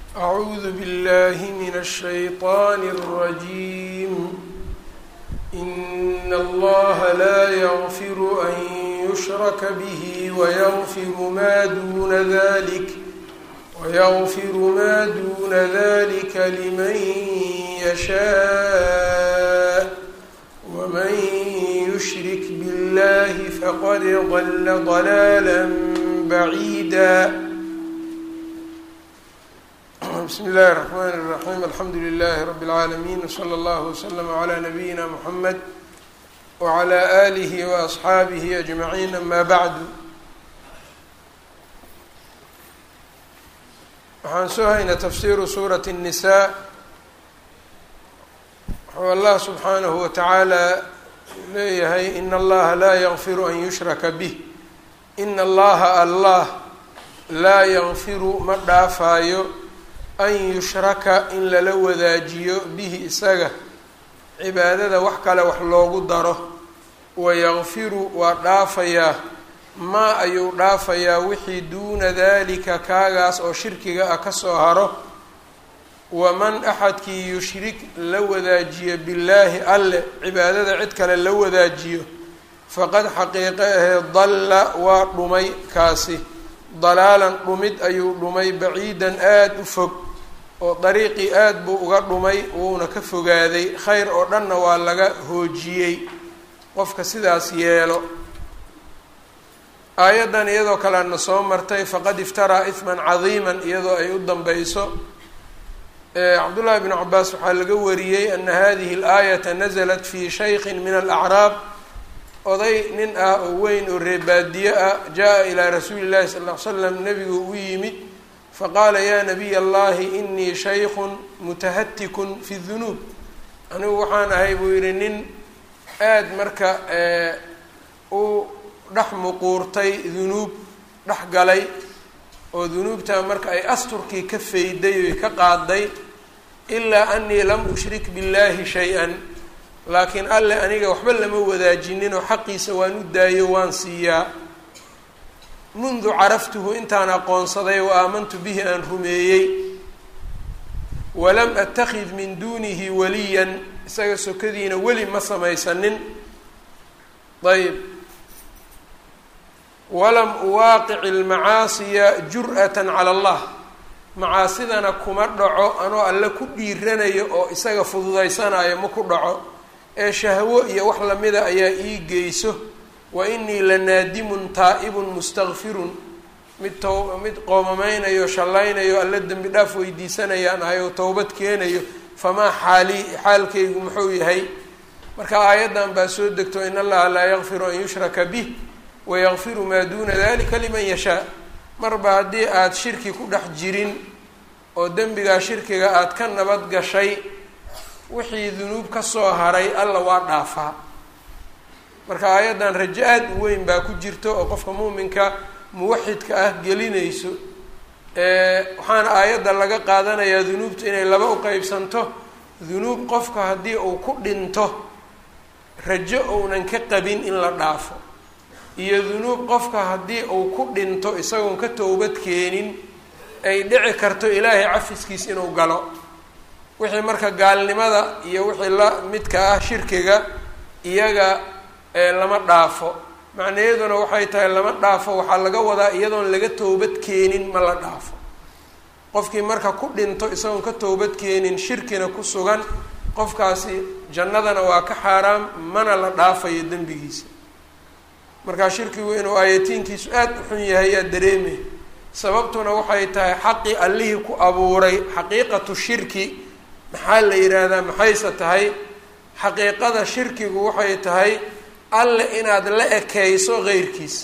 أعوذ بالله من الشيطان الرجيم إن الله لا يغفر أن يشرك به ويغفر ما دون ذلك ويغفر ما دون ذلك لمن يشاء ومن يشرك بالله فقد ضل ضلالا بعيدا بسم الله الرحمن الرحيم الحمد لله رب العالمين وصلى الله وسلم على نبينا محمد وعلى آله وأصحaabihi أجمعين أما بعد waxaan soo haynaa tafsiru suuraة النساء wuxuu allah subxaanahu watacaala leeyahay in allaha laa ykfiru an yushraka bih in allaha allah laa ykfiru ma dhaafaayo an yushraka in lala wadaajiyo bihi isaga cibaadada wax kale wax loogu daro wayakfiru waa dhaafayaa maa ayuu dhaafayaa wixii duuna dalika kaagaas oo shirkiga ah kasoo haro waman axadkii yushrik la wadaajiyo billaahi alle cibaadada cid kale la wadaajiyo faqad xaqiiqe ahee dalla waa dhumay kaasi dalaalan dhumid ayuu dhumay baciidan aada u fog oo dariiqii aada buu uga dhumay wuuna ka fogaaday khayr oo dhanna waa laga hoojiyey qofka sidaas yeelo aayaddan iyadoo kalena soo martay faqad iftaraa ihman cadiiman iyadoo ay u danbeyso cabdullaahi bnu cabaas waxaa laga wariyey ana hadihi alaayata nasalat fi shaykhin min alacraab oday nin ah oo weyn oo reebaadiye ah jaa ilaa rasuuli llahi sal ll ly slam nebigu u yimid faqaala yaa nabiy allahi inii shaykhun mutahatikun fi dunuub anigu waxaan ahay buu yihi nin aada marka u dhex muquurtay dunuub dhex galay oo dunuubtaa marka ay asturkii ka fayday oy ka qaaday ilaa anii lam ushrik billahi shay-an laakiin alle aniga waxba lama wadaajinin oo xaqiisa waan u daayo waan siiyaa mundu caraftuhu intaan aqoonsaday wa aamantu bihi aan rumeeyey walam atakid min duunihi waliyan isaga sokadiina weli ma samaysanin ayb walam uwaaqic ilmacaasiya jur-atan cala allah macaasidana kuma dhaco anoo alle ku dhiiranayo oo isaga fududaysanayo ma ku dhaco ee shahwo iyo wax lamida ayaa ii geyso wa inii la naadimun taa'ibun mustakfirun mid to mid qoomameynayo shallaynayo alle dembi dhaaf weydiisanayaan ahay oo towbad keenayo famaa xaali xaalkaygu muxuu yahay marka aayaddan baa soo degto in allaha laa yakfiru an yushraka bih wayakfiru maa duuna dalika liman yashaa marba haddii aada shirki ku dhex jirin oo dembigaa shirkiga aada ka nabad gashay wixii dunuub kasoo haray alla waa dhaafaa marka aayaddan rajo aada u weyn baa ku jirto oo qofka muuminka muwaxidka ah gelinayso waxaana aayadda laga qaadanayaa dunuubtu inay laba u qeybsanto dunuub qofka haddii uu ku dhinto rajo ounan ka qabin in la dhaafo iyo dunuub qofka haddii uu ku dhinto isagoon ka towbad keenin ay dhici karto ilaahay cafiskiis inuu galo wixii marka gaalnimada iyo wixii la midka ah shirkiga iyaga lama dhaafo macnayaduna waxay tahay lama dhaafo waxaa laga wadaa iyadoon laga towbad keenin ma la dhaafo qofkii marka ku dhinto isagoon ka towbad keenin shirkina ku sugan qofkaasi jannadana waa ka xaaraam mana la dhaafayo dembigiisa markaa shirkigu inuu aayatiinkiisu aada u xun yahay yaa dareemay sababtuna waxay tahay xaqii allihii ku abuuray xaqiiqatu shirki maxaa la yidhaahdaa maxayse tahay xaqiiqada shirkigu waxay tahay alle inaad la ekeyso heyrkiisa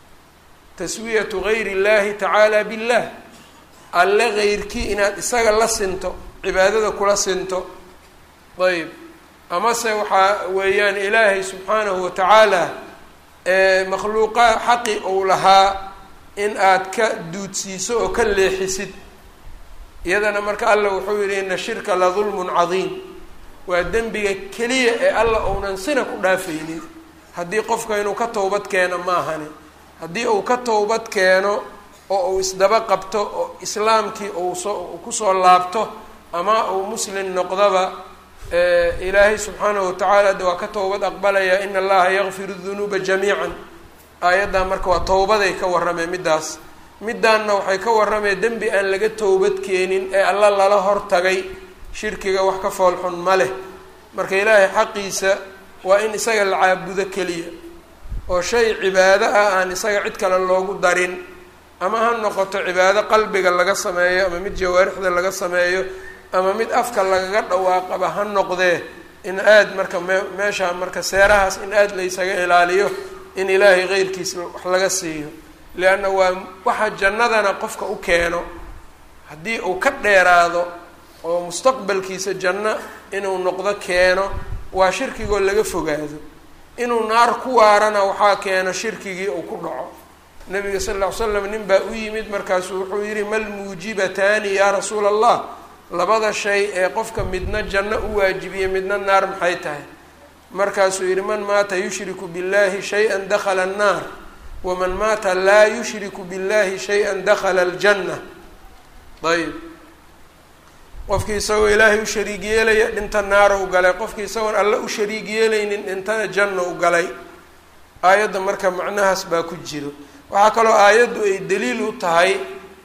taswiyatu gayri اllahi tacaala billah alle heyrkii inaad isaga la sinto cibaadada kula sinto ayb amase waxaa weeyaan ilaahay subxaanahu watacaala makhluuqa xaqi uu lahaa in aad ka duudsiiso oo ka leexisid iyadana marka allah wuxuu yihi ina shirka la dulmun cadiim waa dembiga keliya ee alla uunan sina ku dhaafaynin haddii qofka inuu ka towbad keeno ma ahani haddii uu ka towbad keeno oo uu isdaba qabto oo islaamkii uu soo kusoo laabto ama uu muslim noqdaba ilaahay subxaanahu watacaala de waa ka towbad aqbalaya in allaha yakfiru dunuuba jamiican aayaddan marka waa towbaday ka warrameen middaas middaanna waxay ka warrameen dembi aan laga towbad keenin ee alla lala hortagay shirkiga wax ka foolxun ma leh marka ilaahay xaqiisa waa in isaga la caabudo keliya oo shay cibaado ah aan isaga cid kale loogu darin ama ha noqoto cibaado qalbiga laga sameeyo ama mid jawaarixda laga sameeyo ama mid afka lagaga dhawaaqaba ha noqdee in aada marka me meesha marka seerahaas in aada laysaga ilaaliyo in ilaahay keyrkiis wax laga siiyo leanna waa waxa jannadana qofka u keeno haddii uu ka dheeraado oo mustaqbalkiisa janno inuu noqdo keeno waa shirkigoo laga fogaado inuu naar ku waarana waxaa keeno shirkigii uu ku dhaco nabiga sal lla ly slam nin baa u yimid markaasuu wuxuu yihi mal muujibataani yaa rasuula allah labada shay ee qofka midna janno u waajibiye midna naar maxay tahay markaasuu yihi man maata yushriku billahi shay-an dakhala annaar waman maata laa yushriku billahi shay-an dakhala aljanna ayb qofkii isagoo ilaahay u shariig yeelaya dhinta naara u galay qofkii isagoon alle u shariig yeelaynin dhintana janna u galay aayadda marka macnahaas baa ku jiro waxaa kaloo aayaddu ay daliil u tahay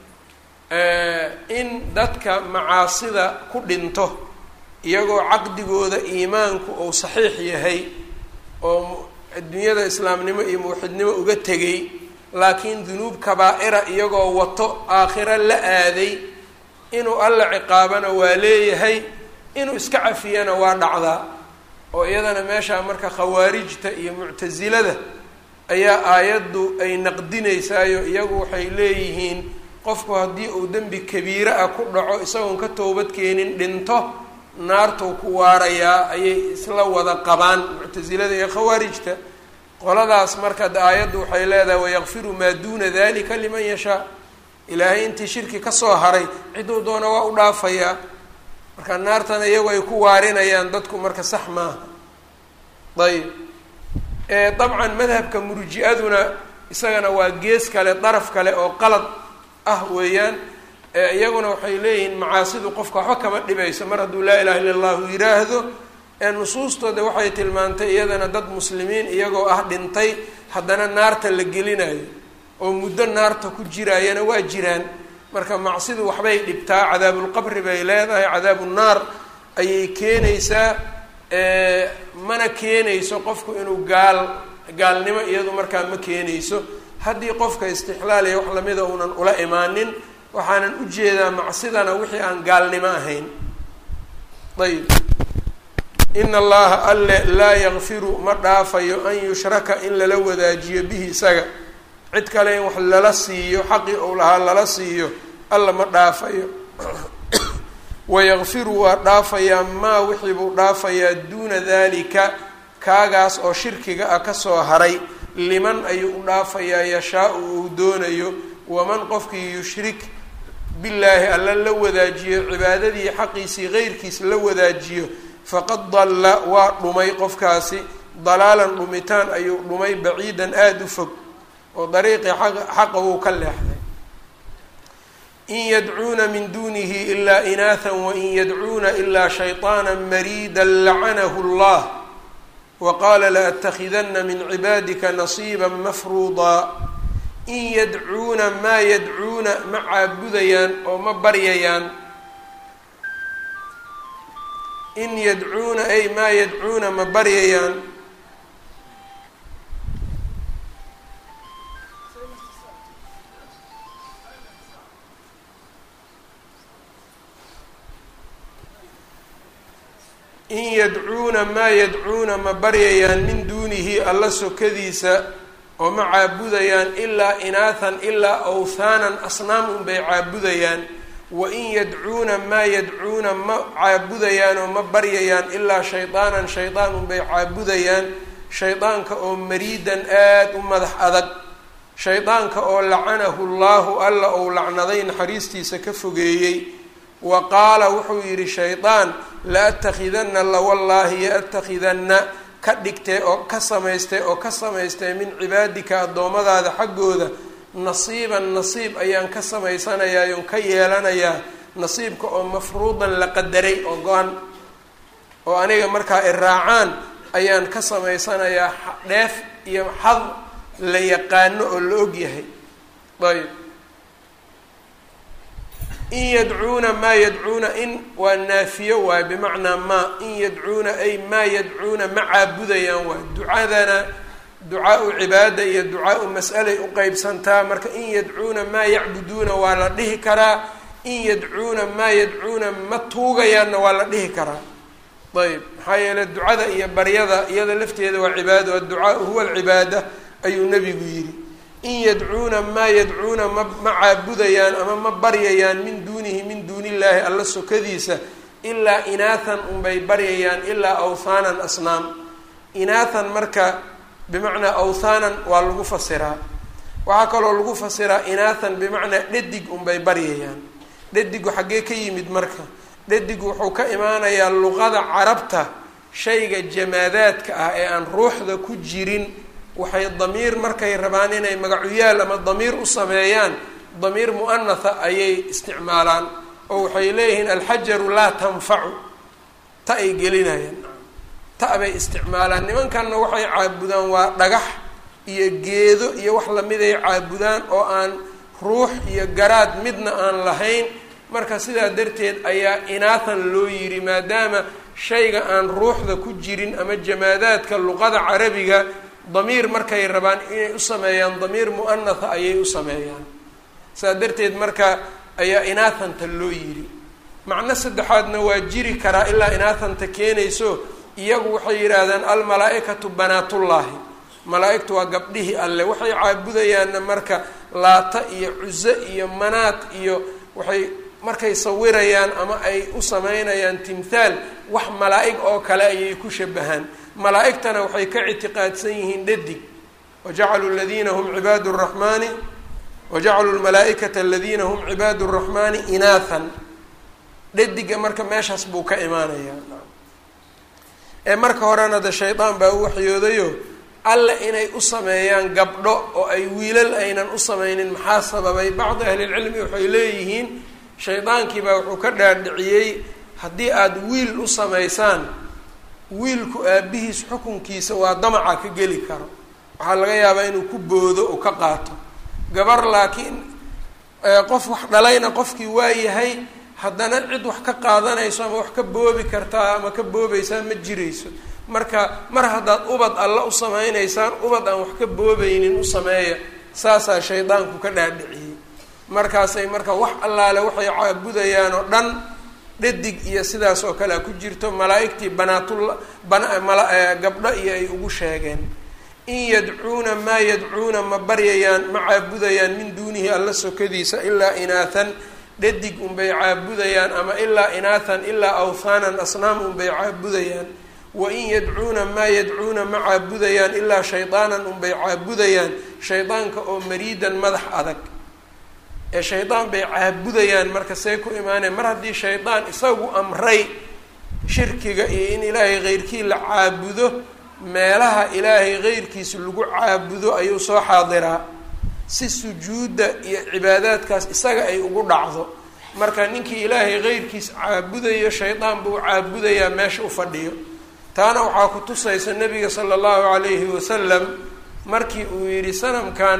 in dadka macaasida ku dhinto iyagoo caqdigooda iimaanku uu saxiix yahay oo adduunyada islaamnimo iyo muwaxidnimo uga tegay laakiin dunuub kabaa-ira iyagoo wato aakhiro la aaday inuu alla ciqaabana waa leeyahay inuu iska cafiyana waa dhacdaa oo iyadana meeshaa marka khawaarijta iyo muctasilada ayaa aayaddu ay naqdinaysaayo iyagu waxay leeyihiin qofku haddii uu dembi kabiire ah ku dhaco isagoon ka toobad keenin dhinto naartuu ku waarayaa ayay isla wada qabaan muctasilada iyo khawaarijta qoladaas marka de aayaddu waxay leedahay wayakfiru maa duuna dalika liman yashaa ilaahay intii shirki kasoo haray ciduu doona waa u dhaafayaa marka naartana iyagu ay ku waarinayaan dadku marka sax maaha ayb dabcan madhabka murji-aduna isagana waa gees kale daraf kale oo qalad ah weeyaan iyaguna waxay leeyihiin macaasidu qofka waxba kama dhibayso mar hadduu laa ilaha illa allahu yiraahdo ee nusuustooda waxay tilmaantay iyadana dad muslimiin iyagoo ah dhintay haddana naarta la gelinayo oo muddo naarta ku jiraayana waa jiraan marka macsidu waxbay dhibtaa cadaabulqabri bay leedahay cadaabu naar ayay keenaysaa mana keenayso qofku inuu gaal gaalnimo iyadu markaa ma keenayso haddii qofka istixlaal iyo wax lamida uunan ula imaanin waxaanan ujeedaa macsidana wixii aan gaalnimo ahayn ayb ina allaha alle laa yakfiru ma dhaafayo an yushraka in lala wadaajiyo bihi isaga cid kale in wax lala siiyo xaqii ou lahaa lala siiyo alla ma dhaafayo wayakfiru waa dhaafayaa maa wixii buu dhaafayaa duuna dalika kaagaas oo shirkiga ah kasoo haray liman ayuu u dhaafayaa yashaa-u uu doonayo waman qofkii yushrik billaahi alla la wadaajiyo cibaadadii xaqiisii qeyrkiis la wadaajiyo faqad dalla waa dhumay qofkaasi dalaalan dhumitaan ayuu dhumay baciidan aada u fog oo dariiqii xaqa wuu ka leexday in yadcuuna min dunihi ilaa inaatha wain yadcuuna ilaa shayطaana mariida lacanahu اllah waqaala laأtakidana min cibaadika nasiiba mafruudaa in yadcuuna maa yadcuuna ma caabudayaan oo ma baryayaan in yadcuuna ay maa yadcuuna ma baryayaan in yadcuuna maa yadcuuna ma baryayaan min duunihi alla sokadiisa oo ma caabudayaan ilaa inaathan ilaa awthaanan asnaam unbay caabudayaan wa in yadcuuna maa yadcuuna ma caabudayaan oo ma baryayaan ilaa shaydaanan shaydaan unbay caabudayaan shaydaanka oo mariidan aada u madax adag shaydaanka oo lacanahu llaahu alla ou lacnaday naxariistiisa ka fogeeyey wa qaala wuxuu yidhi shaydaan laatakidanna lawallaahi yaatakidanna ka dhigtee oo ka samaystay oo ka samaystay min cibaadika addoommadaada xaggooda nasiiban nasiib ayaan ka samaysanayaa oon ka yeelanayaa nasiibka oo mafruudan la qadaray oo go-an oo aniga markaa i raacaan ayaan ka samaysanayaa dheef iyo xad la yaqaano oo la og yahay ayb in yadcuuna maa yadcuuna in waa naafiyo waay bimacnaa maa in yadcuuna ay maa yadcuuna ma caabudayaan waay ducadana ducaa-u cibaada iyo ducaa-u mas'alay u qeybsantaa marka in yadcuuna maa yacbuduuna waa la dhihi karaa in yadcuuna maa yadcuuna ma tuugayaanna waa la dhihi karaa ayb maxaa yeeley ducada iyo baryada iyada lafteeda waa cibaado adducaau huwa alcibaada ayuu nebigu yidhi in yadcuuna maa yadcuuna ma ma caabudayaan ama ma baryayaan min duunihi min duuni illaahi alla sokadiisa ilaa inaathan unbay baryayaan ilaa awthaanan asnaam inaathan marka bimacnaa awthaanan waa lagu fasiraa waxaa kaloo lagu fasiraa inaathan bimacnaa dhadig unbay baryayaan dhadigu xaggee ka yimid marka dhadigu wuxuu ka imaanayaa luqada carabta shayga jamaadaadka ah ee aan ruuxda ku jirin waxay damiir markay rabaan inay magacuyaal ama damiir u sameeyaan damiir mu'anatha ayay isticmaalaan oo waxay leeyihiin alxajaru laa tanfacu ta ay gelinayaan ta bay isticmaalaan nimankanna waxay caabudaan waa dhagax iyo geedo iyo wax lamiday caabudaan oo aan ruux iyo garaad midna aan lahayn marka sidaa darteed ayaa inaathan loo yidhi maadaama shayga aan ruuxda ku jirin ama jamaadaadka luqada carabiga damiir markay rabaan inay u sameeyaan damiir mu'anatha ayay u sameeyaan saa darteed marka ayaa inaathanta loo yidhi macno saddexaadna waa jiri karaa ilaa inaathanta keenayso iyagu waxay yidhaahdaan almalaa-ikatu banaatullaahi malaa-igtu waa gabdhihii alle waxay caabudayaanna marka laata iyo cuso iyo manaad iyo waxay markay sawirayaan ama ay u sameynayaan timthaal wax malaa-ig oo kale ayay ku shabahaan malaa-igtana waxay ka ictiqaadsan yihiin dhadig wajacaluu aladiina hum cibaadu raxmaani wajacaluu lmalaa-ikata aladiina hum cibaadu raxmaani inaathan dhadiga marka meeshaas buu ka imaanayaa ee marka horena de shaydaan baa u waxyoodayo alle inay u sameeyaan gabdho oo ay wiilal aynan u sameynin maxaa sababay bacdi ahlilcilmi waxay leeyihiin shaydaankii baa wuxuu ka dhaadhiciyey haddii aada wiil u samaysaan wiilku aabihiis xukunkiisa waa damaca ka geli karo waxaa laga yaabaa inuu ku boodo oo ka qaato gabar laakiin qof wax dhalayna qofkii waa yahay haddana cid wax ka qaadanayso ama wax ka boobi kartaa ama ka boobaysaa ma jirayso marka mar haddaad ubad alla u sameynaysaan ubad aan wax ka boobaynin u sameeya saasaa shaydaanku ka dhaadhiciyey markaasay marka wax allaale waxay caabudayaan oo dhan dhadig iyo sidaas oo kale a ku jirto malaa-igtii banaatul bana gabdho iyo ay ugu sheegeen in yadcuuna maa yadcuuna ma baryayaan ma caabudayaan min duunihi alla sokadiisa ilaa inaathan dhadig unbay caabudayaan ama ilaa inaathan ilaa awthaanan asnaam unbay caabudayaan wa in yadcuuna maa yadcuuna ma caabudayaan ilaa shaydaanan unbay caabudayaan shaydaanka oo mariidan madax adag ee shaydaan bay caabudayaan marka see ku imaaneen mar haddii shaydaan isagu amray shirkiga iyo in ilaahay keyrkii la caabudo meelaha ilaahay keyrkiisa lagu caabudo ayuu soo xaadiraa si sujuudda iyo cibaadaadkaas isaga ay ugu dhacdo marka ninkii ilaahay keyrkiis caabudayo shaydaan buu caabudayaa meesha u fadhiyo taana waxaa ku tusaysa nabiga sala allahu calayhi wasalam markii uu yidhi sanamkan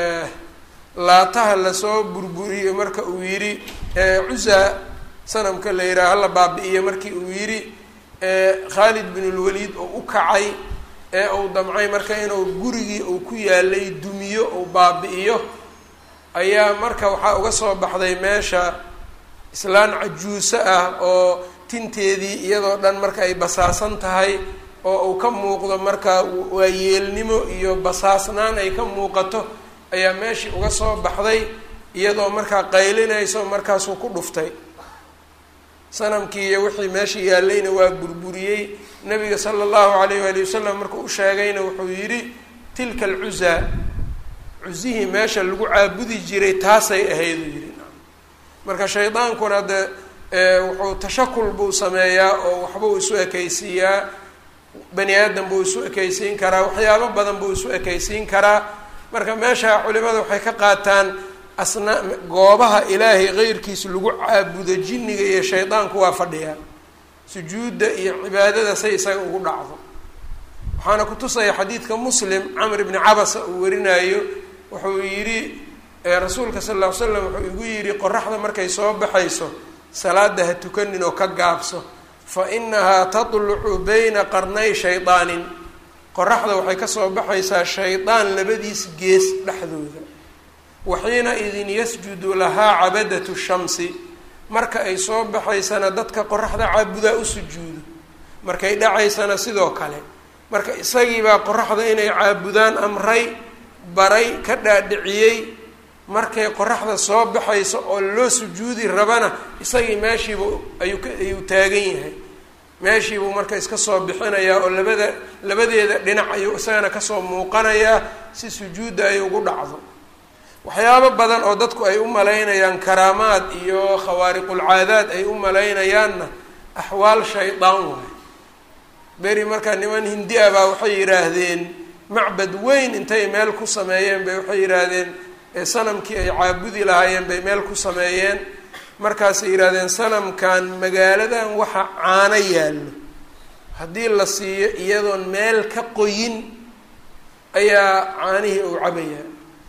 laataha lasoo burburiyo marka uu yidhi cusa sanamka la yidhaha hala baabi-iyo markii uu yidhi khaalid bin lwaliid oo u kacay ee uu damcay marka inuu gurigii uu ku yaalay dumiyo uu baabi-iyo ayaa marka waxaa uga soo baxday meesha islaan cajuuso ah oo tinteedii iyadoo dhan marka ay basaasan tahay oo uu ka muuqdo marka waayeelnimo iyo basaasnaan ay ka muuqato ayaa meeshii uga soo baxday iyadoo markaa qaylinayso markaasuu ku dhuftay sanamkii iyo wixii meesha yaallayna waa burburiyey nabiga sala allahu alayh waali wasalam markuu u sheegayna wuxuu yidhi tilka alcuzaa cusihii meesha lagu caabudi jiray taasay ahayd uu yidhi marka shaydaankuna de wuxuu tashakul buu sameeyaa oo waxbuu isu ekaysiiyaa bani aadam buu isu ekaysiin karaa waxyaabo badan buu isu ekaysiin karaa marka meesha culimada waxay ka qaataan asna goobaha ilaahay qeyrkiis lagu caabudo jinniga iyo shaydaanku waa fadhiyaa sujuudda iyo cibaadada say isaga ugu dhacdo waxaana kutusaya xadiidka muslim camr ibni cabasa uu warinayo wuxuu yidhi rasuulka sal lla ly slam wuxuu igu yidhi qoraxda markay soo baxayso salaada ha tukanin oo ka gaabso fa inahaa tatlucu bayna qarnay shaydaanin qoraxda waxay kasoo baxaysaa shaydaan labadiis gees dhexdooda waxiina idin yasjudu lahaa cabadatu shamsi marka ay soo baxaysana dadka qoraxda caabudaa u sujuudo markay dhacaysana sidoo kale marka isagiibaa qoraxda inay caabudaan amray baray ka dhaadhiciyey markay qoraxda soo baxayso oo loo sujuudi rabana isagii meeshiibu ayuu ka ayuu taagan yahay meeshiibuu marka iska soo bixinayaa oo labada labadeeda dhinac ayuu isagana kasoo muuqanayaa si sujuudda ay ugu dhacdo waxyaabo badan oo dadku ay u malaynayaan karaamaad iyo khawaariqulcaadaad ay u malaynayaanna axwaal shaydaan waay beri markaa niman hindi ah baa waxay yidhaahdeen macbad weyn intay meel ku sameeyeen bay waxay yidhaahdeen sanamkii ay caabudi lahaayeen bay meel ku sameeyeen markaasay yidhahdeen sanamkan magaaladan waxa caano yaallo haddii la siiyo iyadoon meel ka qoyin ayaa caanihii uu cabayaa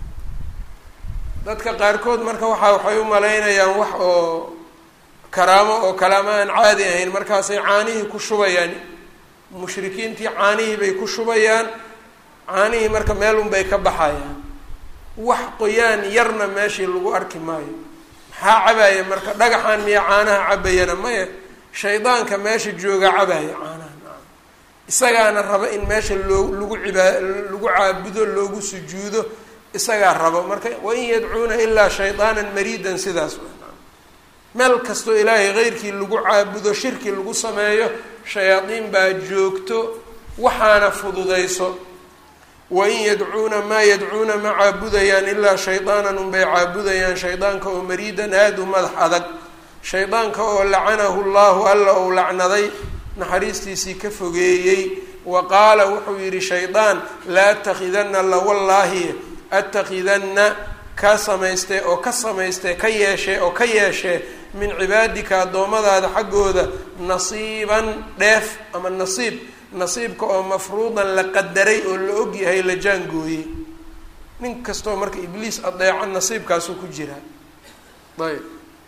dadka qaarkood marka waxa waxay u malaynayaan wax oo karaamo oo kalaamo aan caadi ahayn markaasay caanihii ku shubayaan mushrikiintii caanihii bay ku shubayaan caanihii marka meel unbay ka baxayaan wax qoyaan yarna meeshii lagu arki maayo maxaa cabaya marka dhagaxan miya caanaha cabayana maya shaydaanka meesha jooga cabaya caanaha isagaana raba in meesha loo lagu cibaa lagu caabudo loogu sujuudo isagaa rabo marka wain yadcuuna ilaa shaydaanan mariidan sidaas meel kastoo ilaahay keyrkii lagu caabudo shirki lagu sameeyo shayaadiin baa joogto waxaana fududayso wain yadcuuna maa yadcuuna ma caabudayaan ilaa shaydaanan unbay caabudayaan shaydaanka oo mariidan aada u madax adag shaydaanka oo lacanahu llahu alla ou lacnaday naxariistiisii ka fogeeyey wa qaala wuxuu yidhi shaydaan la atakhidanna lawallaahi atakhidanna ka samaystee oo ka samaystee ka yeeshee oo ka yeeshee min cibaadika addoommadaada xaggooda nasiiban dheef ama nasiib nasiibka oo mafruudan la qadaray oo la og yahay la jaangooyey nin kastoo marka ibliis adeeco nasiibkaasuu ku jiraa ayb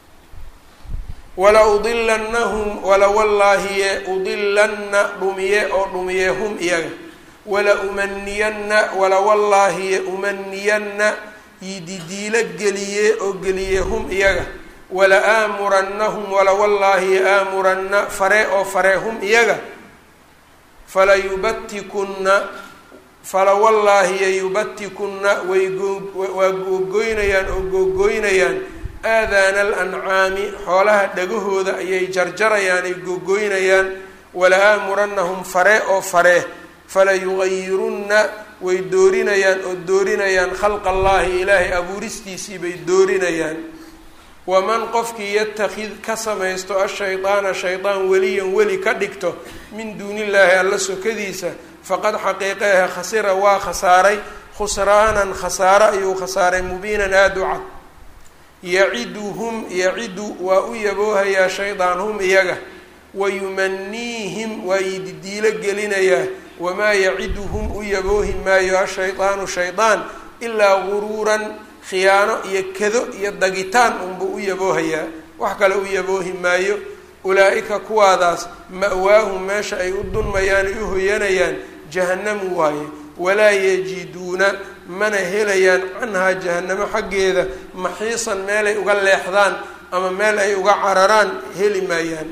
wala udilannahum wala wallaahiye udilanna dhumiye oo dhumiye hum iyaga wala umaniyanna wala wallaahiye umaniyanna yididiilo geliye oo geliye hum iyaga wala aamurannahum wala wallaahiye aamuranna fare oo fare hum iyaga fala yubatikunna fala wallaahiye yubatikunna way waa googoynayaan oo googoynayaan aadaana alancaami xoolaha dhagahooda ayay jarjarayaan ay googoynayaan wala aamurannahum fare oo fare fala yugayirunna way doorinayaan oo doorinayaan khalqa allaahi ilaahay abuuristiisii bay doorinayaan waman qofkii yatakid ka samaysto ashaydaana shaydaan weliyan weli ka dhigto min duunillaahi alla sokadiisa faqad xaqiiqeehe khasira waa khasaaray khusraanan khasaare ayuu khasaaray mubiinan aada u cad yaciduhum yacidu waa u yaboohayaa shaydaan hum iyaga wayumaniihim waa yididiilo gelinayaa wamaa yaciduhum u yaboohi maayo ashaydaanu shaydaan ilaa guruuran khiyaano iyo kado iyo dagitaan unbuu u yaboohayaa wax kale u yaboohi maayo ulaa-ika kuwaadaas ma-waahum meesha ay u dunmayaan ay u hoyanayaan jahannamu waaye walaa yajiduuna mana helayaan canhaa jahanamo xaggeeda maxiisan meel ay uga leexdaan ama meel ay uga cararaan heli maayaan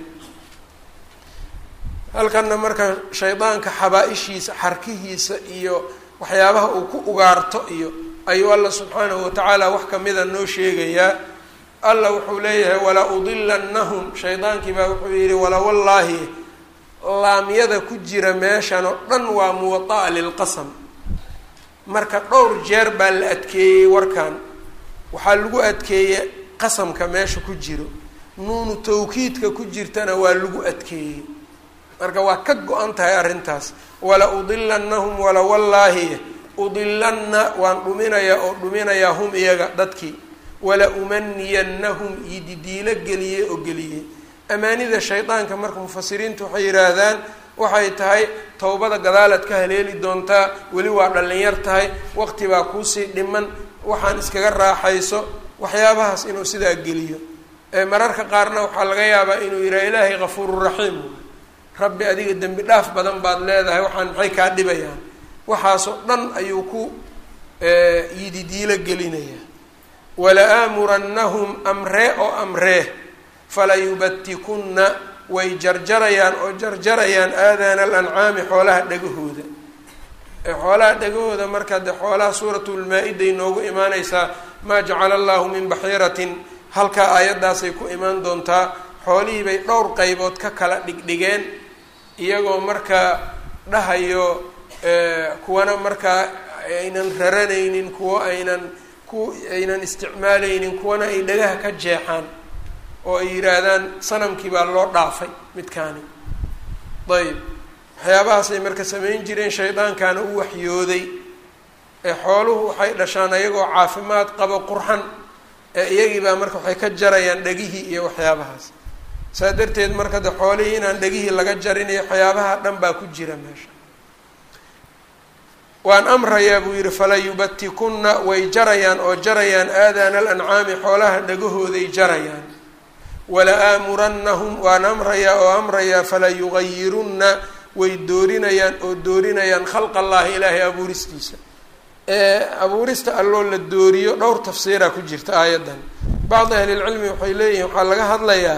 halkanna marka shaydaanka xabaa-ishiisa xarkihiisa iyo waxyaabaha uu ku ugaarto iyo ayuu alla subxaanahu watacaala wax kamida noo sheegayaa alla wuxuu leeyahay walaa udilannahum shaydaankii baa wuxuu yihi wala wallaahi laamyada ku jira meeshan oo dhan waa muwada'a lilqasam marka dhowr jeer baa la adkeeyey warkan waxaa lagu adkeeyey qasamka meesha ku jiro nuunu tawkiidka ku jirtana waa lagu adkeeyey marka waa ka go-an tahay arrintaas wala udilannahum wala wallaahi udilanna waan dhuminayaa oo dhuminayaa hum iyaga dadkii wala umaniyannahum ididiilo geliyey oo geliyey amaanida shaydaanka marka mufasiriintu waxay yidhaahdaan waxay tahay towbada gadaalaad ka haleeli doontaa weli waa dhallinyar tahay waqti baa kuusii dhiman waxaan iskaga raaxayso waxyaabahaas inuu sidaa geliyo mararka qaarna waxaa laga yaabaa inuu yidhaha ilaahay kafuururaxiim rabbi adiga dembi dhaaf badan baad leedahay waxaan maxay kaa dhibayaan waxaasoo dhan ayuu ku yididiilo gelinayaa wala aamurannahum amree oo amree fala yubatikunna way jarjarayaan oo jarjarayaan aadaana alancaami xoolaha dhagahooda xoolaha dhagahooda marka de xoolaha suuratulmaa-iday noogu imaaneysaa maa jacala allahu min baxiiratin halkaa aayaddaasay ku imaan doontaa xoolihii bay dhowr qaybood ka kala dhigdhigeen iyagoo markaa dhahayo kuwana markaa aynan raranaynin kuwo aynan ku aynan isticmaalaynin kuwana ay dhagaha ka jeexaan oo ay yidhaahdaan sanamkii baa loo dhaafay midkaani ayb waxyaabahaasay marka samayn jireen shaydaankaana u waxyooday ee xooluhu waxay dhashaan ayagoo caafimaad qabo qurxan ee iyagii baa marka waxay ka jarayaan dhegihii iyo waxyaabahaas saa darteed marka de xoolihii inaan dhegihii laga jarin iyo waxyaabaha dhan baa ku jira meesha waan amrayaa buu yidhi fala yubatikunna way jarayaan oo jarayaan aadaana alancaami xoolaha dhagahooday jarayaan wala aamurannahum waan amrayaa oo amrayaa fala yugayirunna way doorinayaan oo doorinayaan khalq allahi ilaahay abuuristiisa abuurista alloo la dooriyo dhowr tafsiira ku jirta aayaddan bacdi ahlilcilmi waxay leeyihiin waxaa laga hadlayaa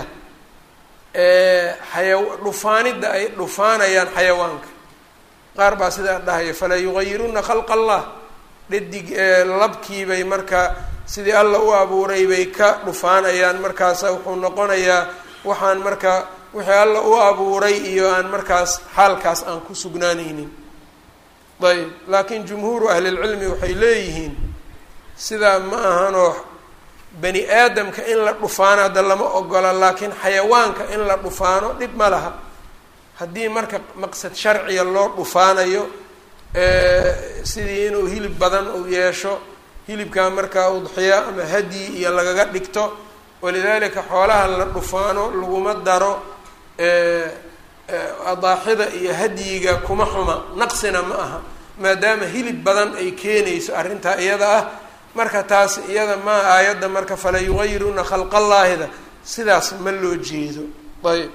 xaya dhufaanidda ay dhufaanayaan xayawaanka qaar baa sidaa dhahaya falaa yugayiruna khalqa allah dhadig labkiibay marka sidii alla u abuuray bay ka dhufaanayaan markaasa wuxuu noqonayaa waxaan marka wixii alla u abuuray iyo aan markaas xaalkaas aan ku sugnaanaynin ayb laakiin jumhuuru ahlilcilmi waxay leeyihiin sidaa ma ahanoo bani aadamka in la dhufaano hadda lama ogola laakiin xayawaanka in la dhufaano dhib ma laha haddii marka maqsad sharciga loo dhufaanayo sidii inuu hilib badan uu yeesho hilibkaa markaa udxiya ama hadyi iyo lagaga dhigto walidaalika xoolaha la dhufaano laguma daro adaaxida iyo hadyiga kuma xuma naqsina ma aha maadaama hilib badan ay keenayso arrintaa iyada ah marka taas iyada maa aayadda marka fala yugayiruna khalqallaahida sidaas ma loo jeedo ayb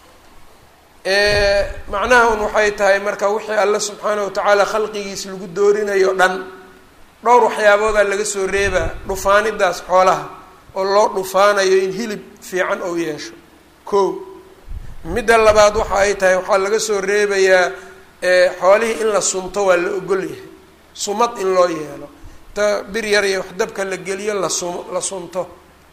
macnaha un waxay tahay marka wixii alle subxaana watacaala khalqigiis lagu doorinayo dhan dhowr waxyaaboodaa laga soo reebaa dhufaanidaas xoolaha oo loo dhufaanayo in hilib fiican ou yeesho ko midda labaad waxa ay tahay waxaa laga soo reebayaa xoolihii in la sunto waa la ogol yahay sumad in loo yeelo ta bir yar iyo wax dabka la geliyo la sum la sunto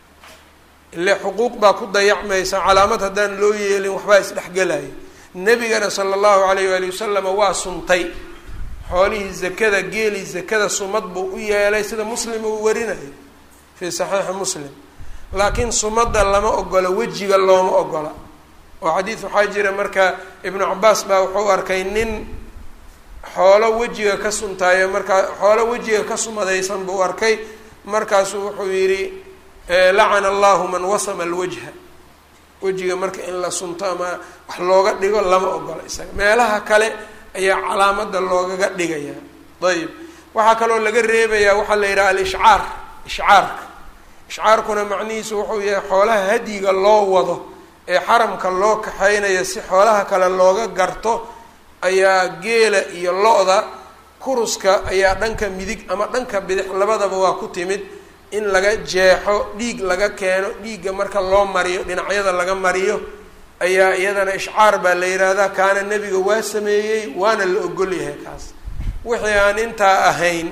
ile xuquuq baa ku dayacmaysa calaamad haddaan loo yeelin waxbaa isdhexgelaya nebigana sala allahu alayh waali wasalama waa suntay xoolihii zakada geeli zakada sumad buu u yeelay sida muslim uu warinayo fii saxiixi muslim laakiin sumadda lama ogola wejiga looma ogola oo xadiid waxaa jira marka ibnu cabaas baa wuxuu arkay nin xoolo wejiga ka suntaayo markaa xoolo wejiga ka sumadaysan buu arkay markaasuu wuxuu yidhi lacana allahu man wasama alwajha wejiga marka in la sunto ama wax looga dhigo lama ogola isaga meelaha kale ayaa calaamada loogaga dhigaya ayib waxaa kaloo laga reebayaa waxaa la yidhaha alishcaar ishcaarka ishcaarkuna macnihiisu wuxuu yahay xoolaha hadyiga loo wado ee xaramka loo kaxeynayo si xoolaha kale looga garto ayaa geela iyo lo-da kuruska ayaa dhanka midig ama dhanka bidix labadaba waa ku timid in laga jeexo dhiig laga keeno dhiigga marka loo mariyo dhinacyada laga mariyo ayaa iyadana ishcaar baa la yidhaahdaa kaana nebiga waa sameeyey waana la ogol yahay kaas wixii aan intaa ahayn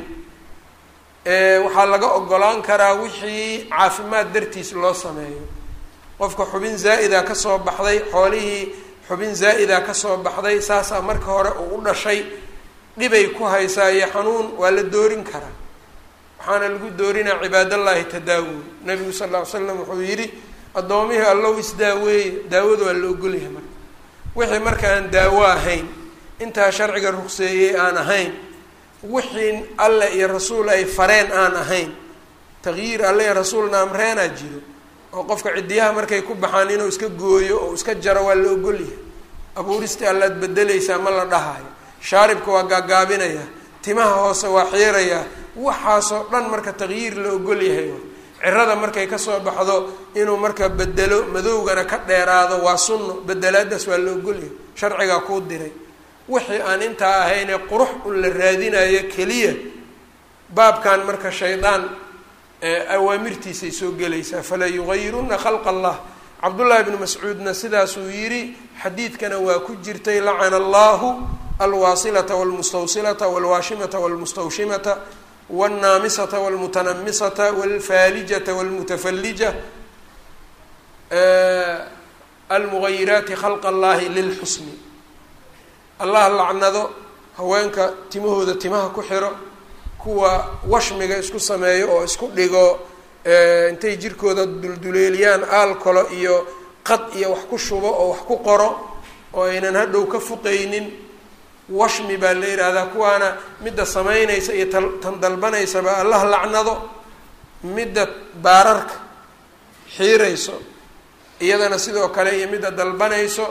waxaa laga ogolaan karaa wixii caafimaad dartiis loo sameeyo qofka xubin zaa-ida kasoo baxday xoolihii xubin zaa-ida kasoo baxday saasaa marka hore uu u dhashay dhibay ku haysaa iyo xanuun waa la doorin karaa waxaana lagu doorinaa cibaadallaahi tadaawun nabigu sal ll ly slam wuxuu yidhi addoomihii allow isdaaweeye daawada waa la ogolyahay marka wixii marka aan daawo ahayn intaa sharciga rugseeyey aan ahayn wixii alle iyo rasuul ay fareen aan ahayn taqyiir alle iyo rasuulna amreenaa jiro oo qofka ciddiyaha markay ku baxaan inuu iska gooyo oo iska jaro waa la ogolyahay abuuristii allaad bedelaysaa ma la dhahayo shaaribka waa gaagaabinayaa timaha hoose waa xiirayaa waxaasoo dhan marka taqyiir la ogol yahay cirada markay kasoo baxdo inuu marka bedelo madowgana ka dheeraado waa sunno bedelaadaas waa la ogolyahay sharcigaa kuu diray wixii aan intaa ahaynee qurux un la raadinayo keliya baabkan marka shaydaan awaamirtiisay soo gelaysaa fala yugayiruna khalqa allah cabdullaahi bnu mascuudna sidaasuu yidhi xadiidkana waa ku jirtay lacana allahu alwaasilata walmustawsilata walwaashimata walmustawshimata wاlnaamisata wاlmutanamisata wاlfaalijata wاlmutafallija almugayiraati khalqa allahi lilxusni allah lacnado haweenka timahooda timaha ku xiro kuwa washmiga isku sameeyo oo isku dhigo intay jirkooda dulduleeliyaan aalkolo iyo qad iyo wax ku shubo oo wax ku qoro oo aynan hadhow ka fuqaynin washmi baa la yidhaahdaa kuwaana midda samaynaysa iyo tan dalbanaysaba allah lacnado midda baararka xiirayso iyadana sidoo kale iyo midda dalbanayso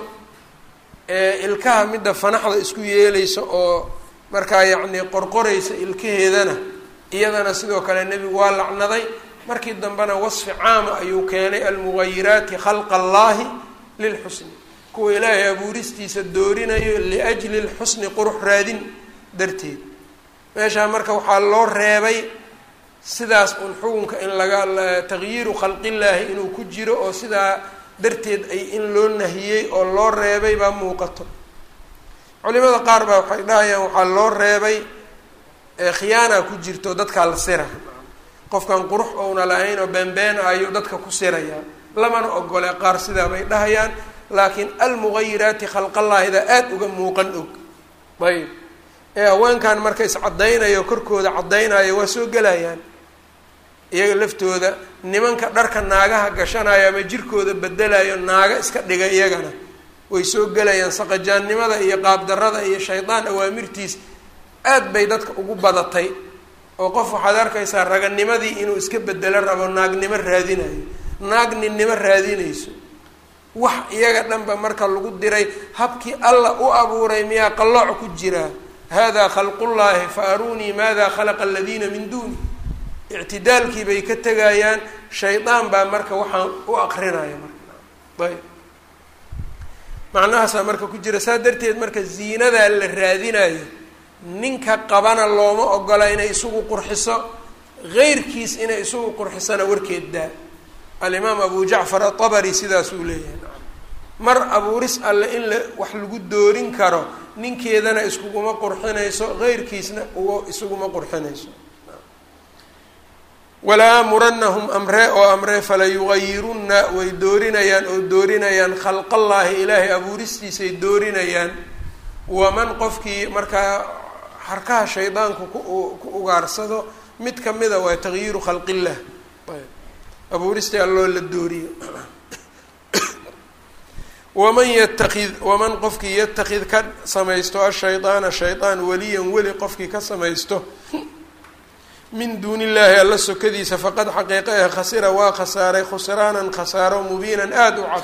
ilkaha midda fanaxda isku yeelaysa oo markaa yacni qorqoraysa ilkaheedana iyadana sidoo kale nebigu waa lacnaday markii dambena wasfi caama ayuu keenay almugayiraati khalqa allahi lilxusni kuwa ilaahay abuuristiisa doorinayo liajli lxusni qurux raadin darteed meeshaa marka waxaa loo reebay sidaas un xukunka in laga tagyiiru khalqillaahi inuu ku jiro oo sidaa darteed ay in loo nahiyey oo loo reebay baa muuqato culimada qaar baa waxay dhahayaan waxaa loo reebay khiyaana ku jirto dadkaa la sira qofkan qurux ouna lahayn oo beenbeen ayuu dadka ku sirayaa lamana ogole qaar sidaa bay dhahayaan laakiin almugayiraati khalqallaahida aada uga muuqan og ayb ee haweenkan marka iscaddaynayo korkooda caddaynayo waa soo gelayaan iyaga laftooda nimanka dharka naagaha gashanayo ama jirkooda bedelayo naaga iska dhiga iyagana way soo gelayaan saqajaannimada iyo qaabdarada iyo shaydaan awaamirtiis aad bay dadka ugu badatay oo qof waxaad arkaysaa raganimadii inuu iska bedelo rabo naagnimo raadinayo naag ninnimo raadinayso wax iyaga dhanba marka lagu diray habkii alla u abuuray miyaa qallooc ku jiraa hada khalqullaahi fa aruunii maada khalaqa aladiina min duuni ictidaalkii bay ka tegayaan shaydaan baa marka waxaan u aqrinaya marka ayb macnahaasaa marka ku jira saa darteed marka ziinadaa la raadinayo ninka qabana looma ogola inay isugu qurxiso heyrkiis inay isugu qurxisana warkeed daa alimaam abu jacfar atabari sidaasuu leeyahay mar abuuris alle in la wax lagu doorin karo ninkeedana iskuguma qurxinayso heyrkiisna uga isuguma qurxinayso walaa aamurannahum amree oo amree fala yugayirunna way doorinayaan oo doorinayaan khalqallaahi ilaahay abuuristiisay doorinayaan waman qofkii markaa harkaha shaydaanku ku ku ugaarsado mid kamida waa tagyiiru khalqillah abuuristii alloo la dooriyo waman yatakid waman qofkii yatakid ka samaysto ashaydaana shaydaan waliyan weli qofkii ka samaysto min duuni illaahi alla sokadiisa faqad xaqiiqa eh khasira waa khasaaray khusraanan khasaaro mubiinan aada u cad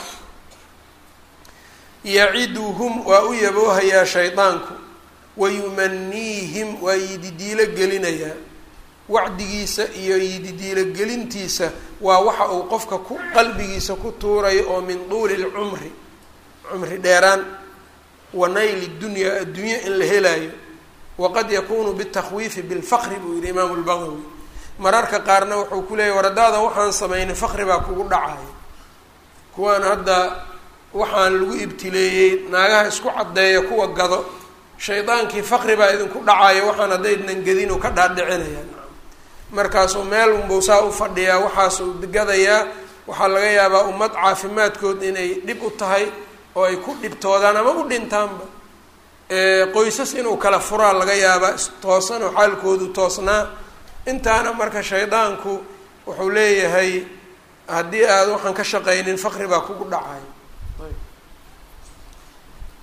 yaciduhum waa u yaboohayaa shaydaanku wayumaniihim waa yididiilo gelinayaa wacdigiisa iyo yididiilo gelintiisa waa waxa uu qofka ku qalbigiisa ku tuurayo oo min duuli lcumri cumri dheeraan wa nayli dunyaa adduunye in la helaayo waqad yakunu bitakwiifi bilfaqri buu yihi imaamu lbagawi mararka qaarna wuxuu ku leeyahy war haddaadan waxaan sameynay faqri baa kugu dhacayo kuwaan hadda waxaan lagu ibtileeyey naagaha isku caddeeya kuwa gado shaydaankii faqri baa idinku dhacayo waxaan haddaydnan gedinu ka dhaadhicinayaan markaasuu meel unbuu saa u fadhiyaa waxaasuu gadayaa waxaa laga yaabaa ummad caafimaadkood inay dhib u tahay oo ay ku dhibtoodaan ama u dhintaanba qoysas inuu kala furaa laga yaabaa istoosanoo xaalkoodu toosnaa intaana marka shaydaanku wuxuu leeyahay haddii aad waxaan ka shaqaynin faqri baa kugu dhacayo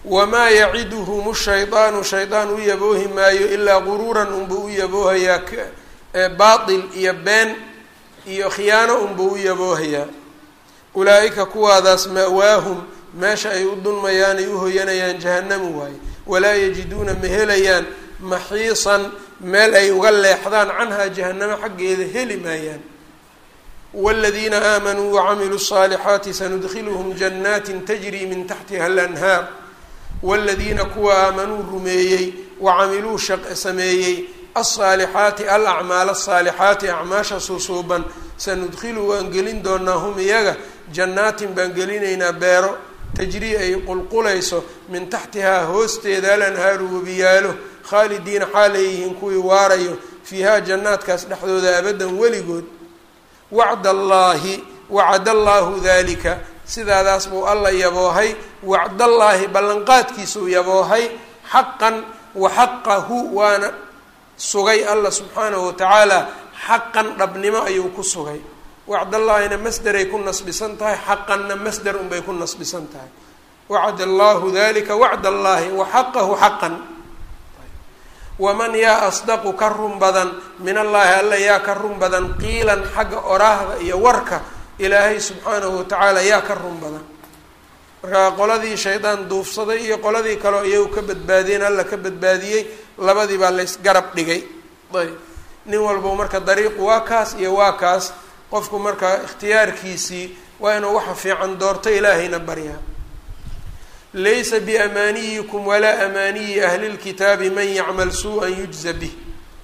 wamaa yaciduhum shaydaanu shaydaan u yaboohi maayo ilaa guruuran unbuu u yaboohayaa baatil iyo been iyo khiyaano unbuu u yaboohayaa ulaa-ika kuwaadaas ma-waahum meesha ay u dulmayaan ay u hoyanayaan jahanamu waaye walaa yajiduuna ma helayaan maxiisan meel ay uga leexdaan canhaa jahanamo xaggeeda heli maayaan wاladiina aamanuu wacamiluu الصaalixaati sanudkiluhum janaatin tajri min taxtiha alanhaar wاladiina kuwa aamanuu rumeeyey wacamiluu sameeyey alصaalixaati alacmaal الصaalixaati acmaasha susuuban sanudkilu waan gelin doonaa hum iyaga jannaatin baan gelinaynaa beero tajrii ay qulqulayso min taxtihaa hoosteeda alanhaaru webiyaalo khaalidiina xaal ay yihiin kuwii waarayo fiihaa jannaadkaas dhexdooda abadan weligood wacd allaahi wacad allaahu dalika sidaadaas buu alla yaboohay wacdallaahi ballanqaadkiisuu yaboohay xaqan wa xaqahu waana sugay alla subxaanahu watacaala xaqan dhabnimo ayuu ku sugay wacdallaahina masderay ku nasbisan tahay xaqanna masder unbay ku nasbisan tahay wacad allaahu dalika wacd allaahi wa xaqahu xaqan waman yaa asdaqu ka run badan min allaahi alla yaa ka run badan qiilan xagga oraahda iyo warka ilaahay subxaanahu watacaala yaa ka run badan markaa qoladii shaydaan duufsaday iyo qoladii kaleo iyagu ka badbaadiyeen alla ka badbaadiyey labadii baa laysgarab dhigay ayb nin walbo marka dariiqu waa kaas iyo waa kaas qofku marka ikhtiyaarkiisii waa inuu waxa fiican doorto ilaahayna baryaa laysa biamaaniyikum walaa amaaniyi ahli lkitaabi man yacmal suu-an yujza bih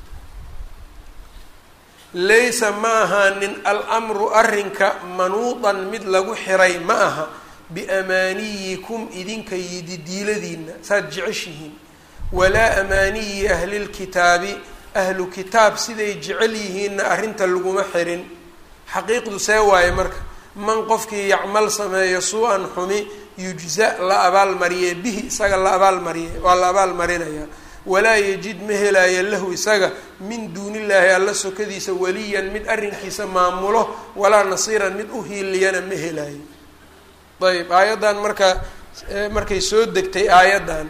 laysa ma ahaanin almru arrinka manuudan mid lagu xiray ma aha biamaaniyikum idinka yididiiladiina saad jeceshihiin walaa amaaniyi ahli lkitaabi ahlu kitaab siday jecel yihiinna arrinta laguma xirin xaqiiqdu see waaye marka man qofkii yacmal sameeyo suu-an xumi yujza la abaalmariye bihi isaga la abaalmariye waa la abaalmarinayaa walaa yajid ma helaayo lahu isaga min duunillaahi alla sokadiisa waliyan mid arrinkiisa maamulo walaa nasiiran mid u hiiliyana ma helaayo ayb aayaddan marka markay soo degtay aayaddan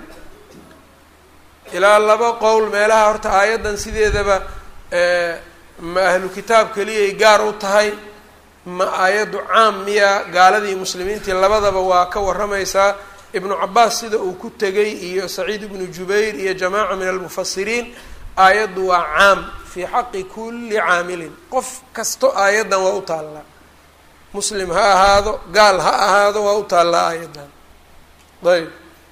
ilaa laba qowl meelaha horta aayaddan sideedaba ma ahlu kitaab keliyay gaar u tahay ma aayaddu caam miya gaaladii muslimiintii labadaba waa ka warramaysaa ibnu cabaas sida uu ku tegay iyo saciid ibnu jubayr iyo jamaaca min almufasiriin aayaddu waa caam fii xaqi kulli caamilin qof kasto aayaddan waa u taallaa muslim ha ahaado gaal ha ahaado waa u taallaa aayaddan ayb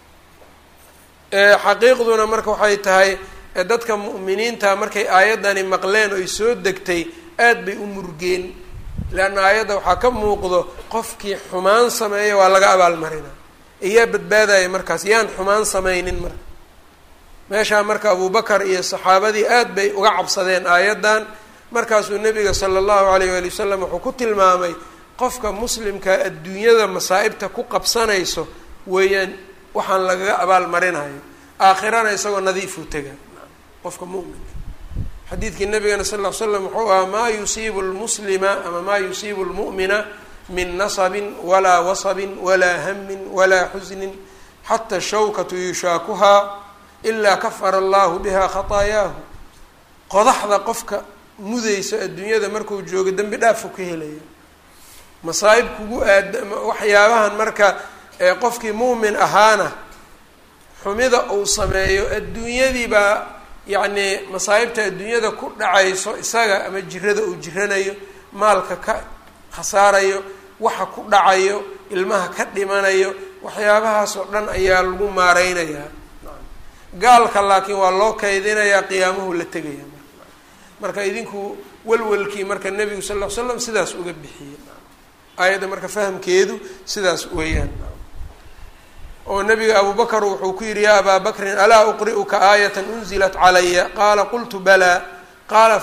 xaqiiqduna marka waxay tahay dadka mu'miniinta markay aayaddani maqleen oy soo degtay aad bay u murgeen leanna aayadda waxaa ka muuqdo qofkii xumaan sameeya waa laga abaalmarina iyaa badbaadaya markaas yaan xumaan samaynin marka meeshaa marka abubakar iyo saxaabadii aad bay uga cabsadeen aayaddan markaasuu nabiga sala allahu alayh waali wasalam wuxuu ku tilmaamay qofka muslimka adduunyada masaa'ibta ku qabsanayso weeyaan waxaan lagaga abaalmarinayo aakhirana isagoo nadiifuu tega qofka muminka xadiidkii nabigana sal ll ly slam wuxuu ahaa maa yusiibu lmuslima ama maa yusiibu lmu'mina min nasabin walaa wasabin walaa hamin walaa xusnin xata shawkatu yushaakuhaa ilaa kafara allahu biha khataayaahu qodaxda qofka mudayso adduunyada markuu joogo dembi dhaafu ka helaya masaa'ib kugu aada waxyaabahan marka qofkii muumin ahaana xumida uu sameeyo adduunyadii baa yacnii masaa'ibta adduunyada ku dhacayso isaga ama jirada uu jiranayo maalka ka khasaarayo waxa ku dhacayo ilmaha ka dhimanayo waxyaabahaas oo dhan ayaa lagu maareynayaa gaalka laakiin waa loo kaydinayaa qiyaamuhu la tegaya marka idinku walwalkii marka nebigu sal ll ly slam sidaas uga bixiyey aayadda marka fahamkeedu sidaas weeyaan oo nabiga abu bakr wuxuu ku yihi ya abaa bakrin alaa uqri'uka aayata unzilat calaya qaala qultu balaa qaala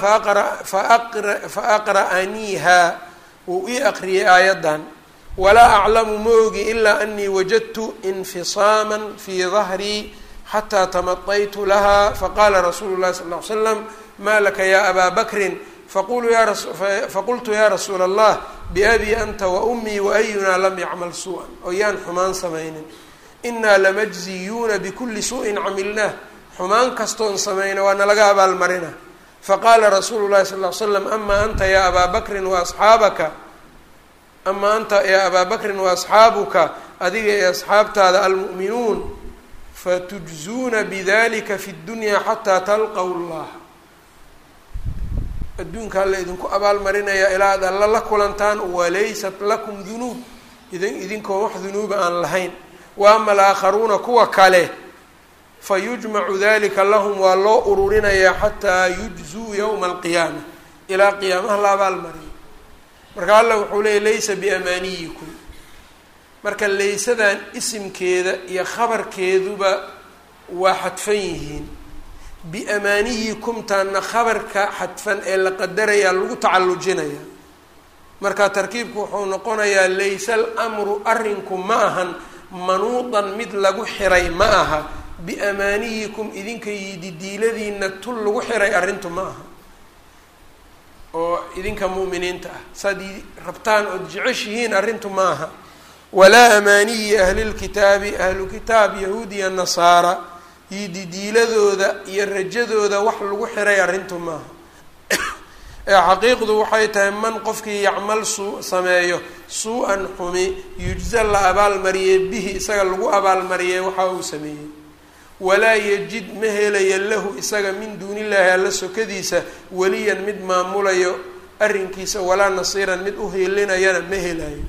faaqra'aniiha wuu ii aqriyay aayaddan walaa aclamu ma ogi ilaa anii wajadtu infisaama fii dahrii xataa tamadaytu laha faqala rasuulu llahi sal ly slam ma laka ya abaa bakrin faqultu ya rasuula allah biabii anta wa ummii waayunaa lam yacmal su-an oo yaan xumaan samaynin inaa lamajziyuuna bikulli su-in camilnaah xumaan kastoon samayna waa nalaga abaalmarina faqaala rasuulu llahi sal l slam amaa anta yaa abaa bakrin wa asxaabaka amaa anta yaa abaa bakrin wa asxaabuka adiga ee asxaabtaada almu'minuun fatujzuuna bidalika fi ddunyaa xataa talqaw llah adduunka alla idinku abaalmarinayaa ilaa ad alla la kulantaan walaysat lakum dunuub idin idinkoon wax dunuuba aan lahayn wa ama alaakharuuna kuwa kale fa yujmacu dalika lahum waa loo ururinayaa xataa yujzuu yowma alqiyaama ilaa qiyaamaha la abaalmariyo marka alla wuxuu leeyay laysa biamaaniyikum marka laysadan isimkeeda iyo khabarkeeduba waa xadfan yihiin biamaaniyikumtaana khabarka xadfan ee la qadarayaa lagu tacallujinaya marka tarkiibku wuxuu noqonayaa laysa alamru arrinku ma ahan manuudan mid lagu xiray ma aha biamaaniyikum idinka yididiiladiina tul lagu xiray arrintu ma aha oo idinka mu'miniinta ah saad rabtaan ood jeceshihiin arrintu ma aha walaa amaaniyi ahlilkitaabi ahlu kitaab yahuudiya nasaara yididiiladooda iyo rajadooda wax lagu xiray arrintu maaha ee xaqiiqdu waxay tahay man qofkii yacmal suu sameeyo suu-an xumi yujza la abaalmariyey bihi isaga lagu abaalmariyey waxa uu sameeyey walaa yajid ma helayo lahu isaga min duunillaahi alla sokadiisa weliyan mid maamulayo arrinkiisa walaa nasiiran mid u heelinayana ma helayo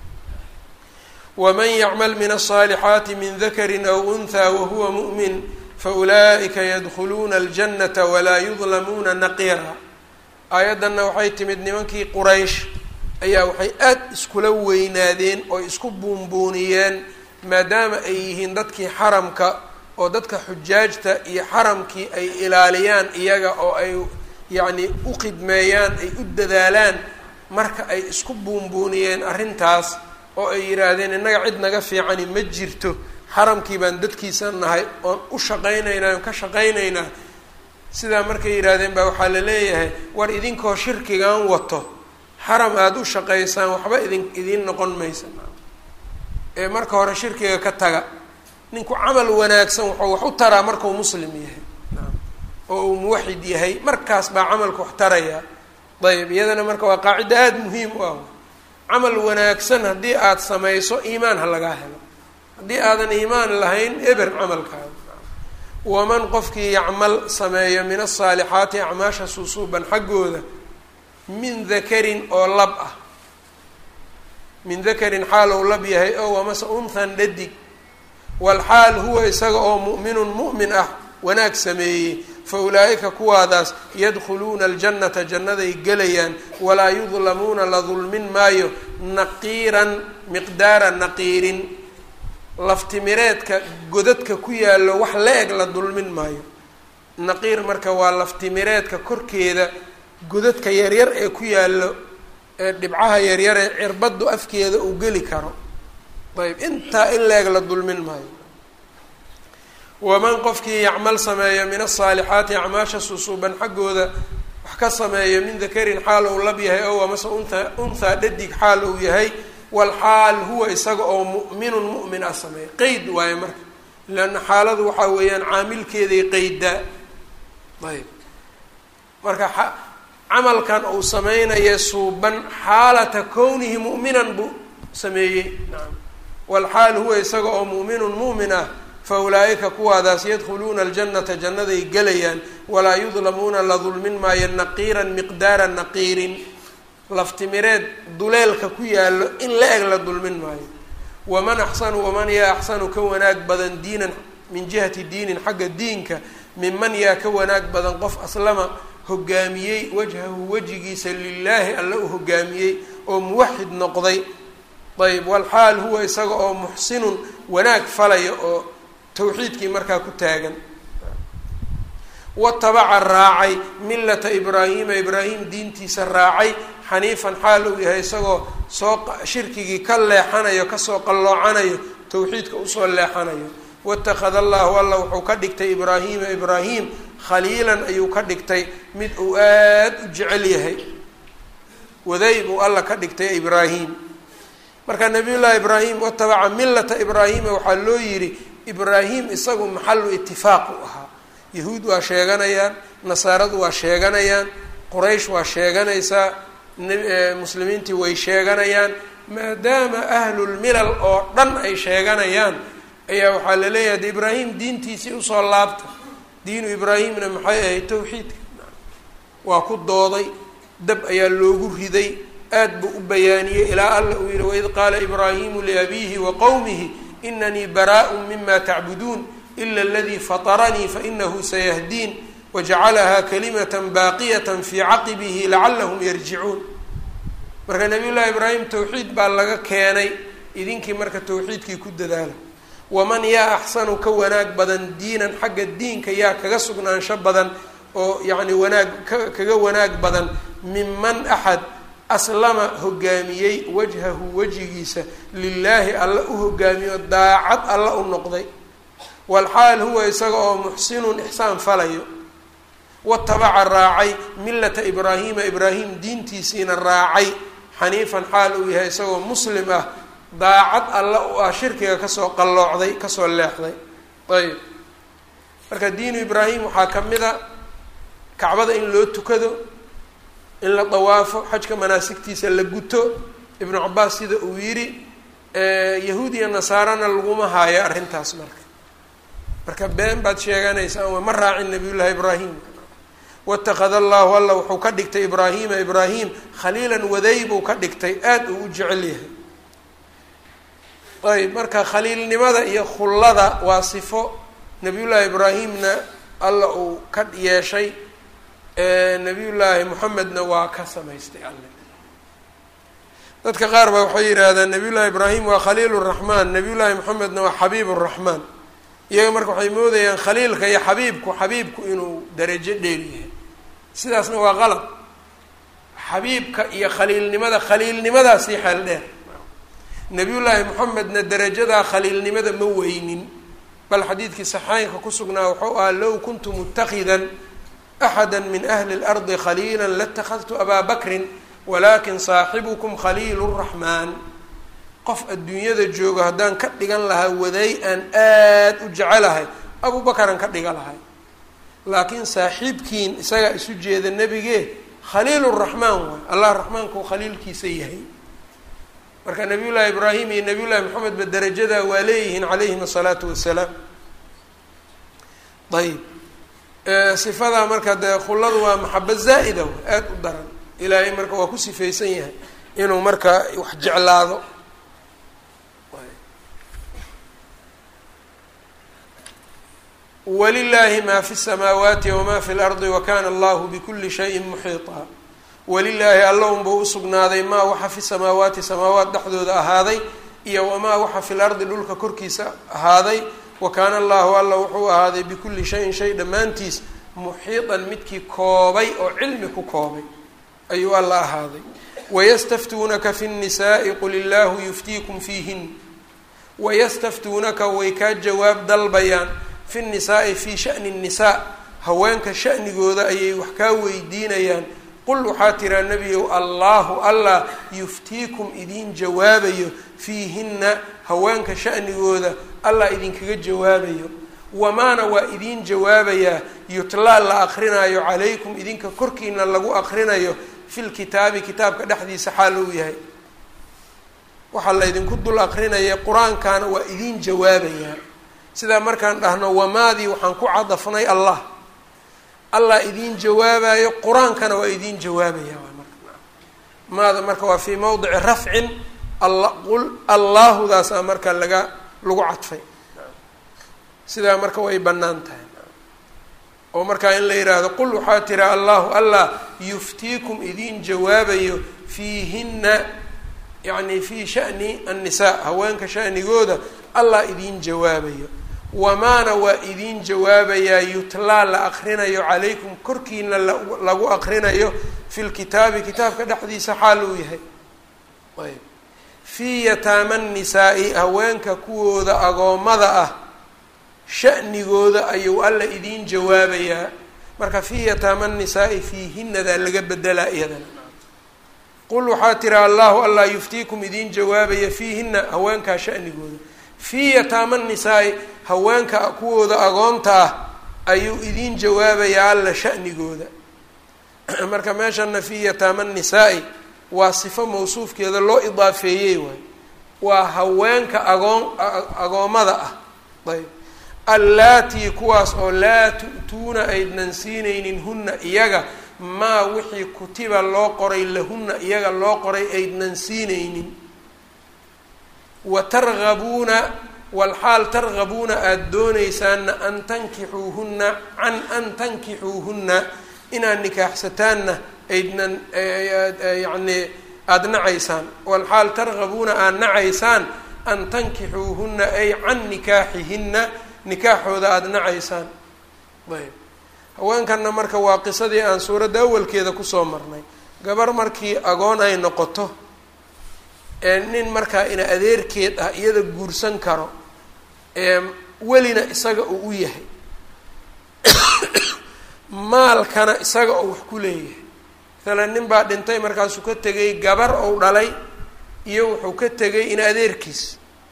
waman yacmal min alصaalixaati min dakarin aw unhaa wahuwa mu'min faulaa'ika yadkhuluuna aljannata walaa yudlamuuna naqiira aayaddanna waxay timid nimankii quraysh ayaa waxay aada iskula weynaadeen oo isku buunbuuniyeen maadaama ay yihiin dadkii xaramka oo dadka xujaajta iyo xaramkii ay ilaaliyaan iyaga oo ay yacni u khidmeeyaan ay u dadaalaan marka ay isku buunbuuniyeen arrintaas oo ay yidhaahdeen innaga cid naga fiicani ma jirto xaramkii baan dadkiisa nahay oon u shaqaynaynaa oon ka shaqaynaynaa sidaa markay yidhaahdeen baa waxaa la leeyahay war idinkoo shirkigan wato xaram aada u shaqaysaan waxba idin idiin noqon maysa ee marka hore shirkiga ka taga ninku camal wanaagsan wuxuu wax u taraa markuu muslim yahay oo uu muwaxid yahay markaas baa camalka wax tarayaa ayb iyadana marka waa qaacido aada muhiim u ah camal wanaagsan haddii aada samayso iimaan ha lagaa helo haddii aadan iimaan lahayn eber camalkaada waman qofkii yacmal sameeyo min asaalixaati acmaasha suusuuban xaggooda min dakarin oo lab ah min dakarin xaal ou lab yahay oo wamase unthan dhadig walxaal huwa isaga oo mu'minun mu'min ah wanaag sameeyey fa ulaa'ika kuwaadaas yadkhuluuna aljannata jannaday gelayaan walaa yudlamuuna la dulmin maayo naqiiran miqdaara naqiirin laftimireedka godadka ku yaallo wax la eg la dulmin maayo naqiir marka waa laftimireedka korkeeda godadka yaryar ee ku yaallo ee dhibcaha yaryar ee cirbaddu afkeeda uu geli karo ayb intaa in la eg la dulmin maayo waman qofkii yacmal sameeyo min asaalixaati acmaasha susuuban xaggooda wax ka sameeyo min dakarin xaal ou lab yahay ow amase unha unthaa dhadig xaal uu yahay walxaal huwa isaga oo mu'minun mu'min ah sameeya qeyd waayo marka leanna xaaladu waxaa weeyaan caamilkeeday qeydaa ayb marka camalkan uu sameynaya suuban xaalata kownihi mu'minan buu sameeyey nacam walxaal huwa isaga oo mu'minun mu'min ah fa ulaa'ika kuwaadaas yadkhuluuna aljannata jannaday gelayaan walaa yudlamuuna la dulmin maayo naqiiran miqdaara naqiirin laftimireed duleelka ku yaallo in la eg la dulmin maayo waman axsanu waman yaa axsanu ka wanaag badan diinan min jihati diinin xagga diinka minman yaa ka wanaag badan qof aslama hogaamiyey wajhahu wejigiisa lilaahi alla u hogaamiyey oo muwaxid noqday ayb walxaal huwa isaga oo muxsinun wanaag falaya oo tawxiidkii markaa ku taagan watabaca raacay millata ibraahiima ibraahim diintiisa raacay xaniifan xaal uu yahay isagoo soo shirkigii ka leexanayo kasoo qalloocanayo tawxiidka usoo leexanayo watakhada allahu alla wuxuu ka dhigtay ibraahiima ibraahim khaliilan ayuu ka dhigtay mid uu aada u jecel yahay waday buu alla ka dhigtay ibraahim marka nabiyullaahi ibraahim watabaca millata ibraahima waxaa loo yidhi ibraahim isagu maxalu itifaaq u ahaa yahuud waa sheeganayaan nasaaradu waa sheeganayaan quraysh waa sheeganaysaa muslimiintii way sheeganayaan maadaama ahlulmilal oo dhan ay sheeganayaan ayaa waxaa la leeyahay de ibraahim diintiisii usoo laabta diinu ibraahimna maxay ahayd tawxiidka waa ku dooday dab ayaa loogu riday aad buu u bayaaniyey ilaa alla uu yihi waid qaala ibraahimu liabiihi wa qowmihi inanii baraaء mima tacbuduun ila aladii faطaranii fainahu sayahdiin wajacalahaa kalimata baaqiyata fii caqibihi lacalahum yarjicuun marka nabiy llahi ibraahim tawxiid baa laga keenay idinkii marka tawxiidkii ku dadaala waman yaa axsanu ka wanaag badan diinan xagga diinka yaa kaga sugnaansho badan oo yacni wanaag ka kaga wanaag badan minman axad aslama hogaamiyey wajhahu wejigiisa lilaahi alla u hogaamiyo daacad alla u noqday walxaal huwa isaga oo muxsinun ixsaan falayo watabaca raacay millata ibraahiima ibraahim diintiisiina raacay xaniifan xaal uu yahay isagoo muslim ah daacad alla u ah shirkiga kasoo qalloocday kasoo leexday ayb marka diinu ibraahim waxaa ka mid a kacbada in loo tukado in la dawaafo xajka manaasigtiisa la guto ibnu cabaas sida uu yidhi yahuud iyo nasaarana laguma haayo arrintaas marka marka been baad sheeganaysaan ma raacin nabiyullaahi ibraahim watakada allahu alla wuxuu ka dhigtay ibraahima ibraahim khaliilan waday buu ka dhigtay aada uu u jecel yahay ayb marka khaliilnimada iyo khullada waa sifo nabiyullaahi ibraahimna alla uu ka yeeshay nabiyullaahi moxamedna waa ka samaystay alle dadka qaar baa waxay yidhaahdaan nabiyullaahi ibraahim waa khaliil raxmaan nabiyullaahi moxamedna waa xabiib raxmaan iyaga marka waxay moodayaan khaliilka iyo xabiibku xabiibku inuu darajo dheer yahay sidaasna waa qalab xabiibka iyo khaliilnimada khaliilnimadaasii xeel dheer nabiyullaahi moxamedna darajadaa khaliilnimada ma weynin bal xadiidkii saxaynka ku sugnaa wuxuu ahaa low kuntu mutakidan axada min ahli اlardi khaliila latakadtu abaa bakrin walakin saaxibukum khaliil raxmaan qof adduunyada joogo haddaan ka dhigan lahaa waday aan aad u jecelahay abu bakaran ka dhiga lahay laakiin saaxiibkiin isagaa isu jeeda nebige khaliil raxmaan waay allah raxmaanku khaliilkiisa yahay marka nabiy llaahi ibraahim iyo nabiy llahi moxamed ba darajadaa waa leeyihiin calayhim asalaatu wassalaam ayb sifadaa marka dee khulladu waa maxaba zaa'ida aada u daran ilaahay marka waa ku sifaysan yahay inuu marka wax jeclaado walilaahi maa fi samaawaati wamaa fi lardi wakana allahu bikuli shayin muxiiطa walilaahi alla unbuu usugnaaday maa waxa fi samaawaati samaawaat dhexdooda ahaaday iyo wamaa waxa fi lardi dhulka korkiisa ahaaday wa kaana allahu alla wuxuu ahaaday bikulli shayin shay dhammaantiis muxiiطan midkii koobay oo cilmi ku koobay ayuu alla ahaaday wayastaftuunaka fi الnisaءi qul illaahu yuftiikum fiihin wayastaftuunaka way kaa jawaab dalbayaan fi الnisaai fi sha'ni الnisaa haweenka sha'nigooda ayay wax kaa weydiinayaan qul waxaa tiraa nebiyow allaahu allah yuftiikum idiin jawaabayo fiihinna haweenka sha'nigooda allah idinkaga jawaabayo wamaana waa idiin jawaabayaa yutlaa la akrinaayo calaykum idinka korkiina lagu akrinayo fi lkitaabi kitaabka dhexdiisa xaal uu yahay waxaa la ydinku dul akrinaya qur-aankaana waa idiin jawaabayaa sidaa markaan dhahno wamaadii waxaan ku cadafnay allah allah idiin jawaabayo qur-aankana waa idiin jawaabaya marka maada marka waa fii mawdici rafcin alla qul allaahudaasaa marka laga lagu cadfay sidaa marka way bannaan tahay oo markaa in la yidhaahdo qul waxaa tira allahu allah yuftiikum idiin jawaabayo fiihinna yacni fii sha'ni annisaa haweenka sha'nigooda allah idiin jawaabayo wamaana waa idiin jawaabayaa yutlaa la akrinayo calaykum korkiina lagu akrinayo fi lkitaabi kitaabka dhexdiisa xaal uu yahay ayb fii yataama nnisaa-i haweenka kuwooda agoommada ah sha'nigooda ayuu alla idiin jawaabayaa marka fii yataama nnisaa-i fiihinadaa laga bedelaa iyadana qul waxaa tiri allahu allah yuftiikum idiin jawaabaya fiihina haweenkaa shanigooda fii yataama nisaa-i haweenka kuwooda agoonta ah ayuu idiin jawaabayaa alla shanigooda marka meeshana fii yataama nisaa-i waa sifo mawsuufkeeda loo idaafeeyey waay waa haweenka agoon agoommada ah ayb allaatii kuwaas oo laa tu'tuuna aydnan siinaynin hunna iyaga maa wixii kutiba loo qoray lahunna iyaga loo qoray aydnan siinaynin wa targabuuna walxaal targabuuna aada doonaysaanna an tankixuuhunna can an tankixuuhunna inaad nikaaxsataanna aydnan yacnii aada nacaysaan walxaal targabuuna aada nacaysaan an tankixuuhunna ay can nikaaxihinna nikaaxooda aada nacaysaan ayb haweenkanna marka waa qisadii aan suuradda awalkeeda kusoo marnay gabar markii agoon ay noqoto ee nin markaa ina adeerkeed ah iyada guursan karo ee welina isaga uu u yahay maalkana isaga oo wax ku leeyahay maalan nin baa dhintay markaasuu ka tegay gabar ou dhalay iyo wuxuu ka tegay ina adeerkiis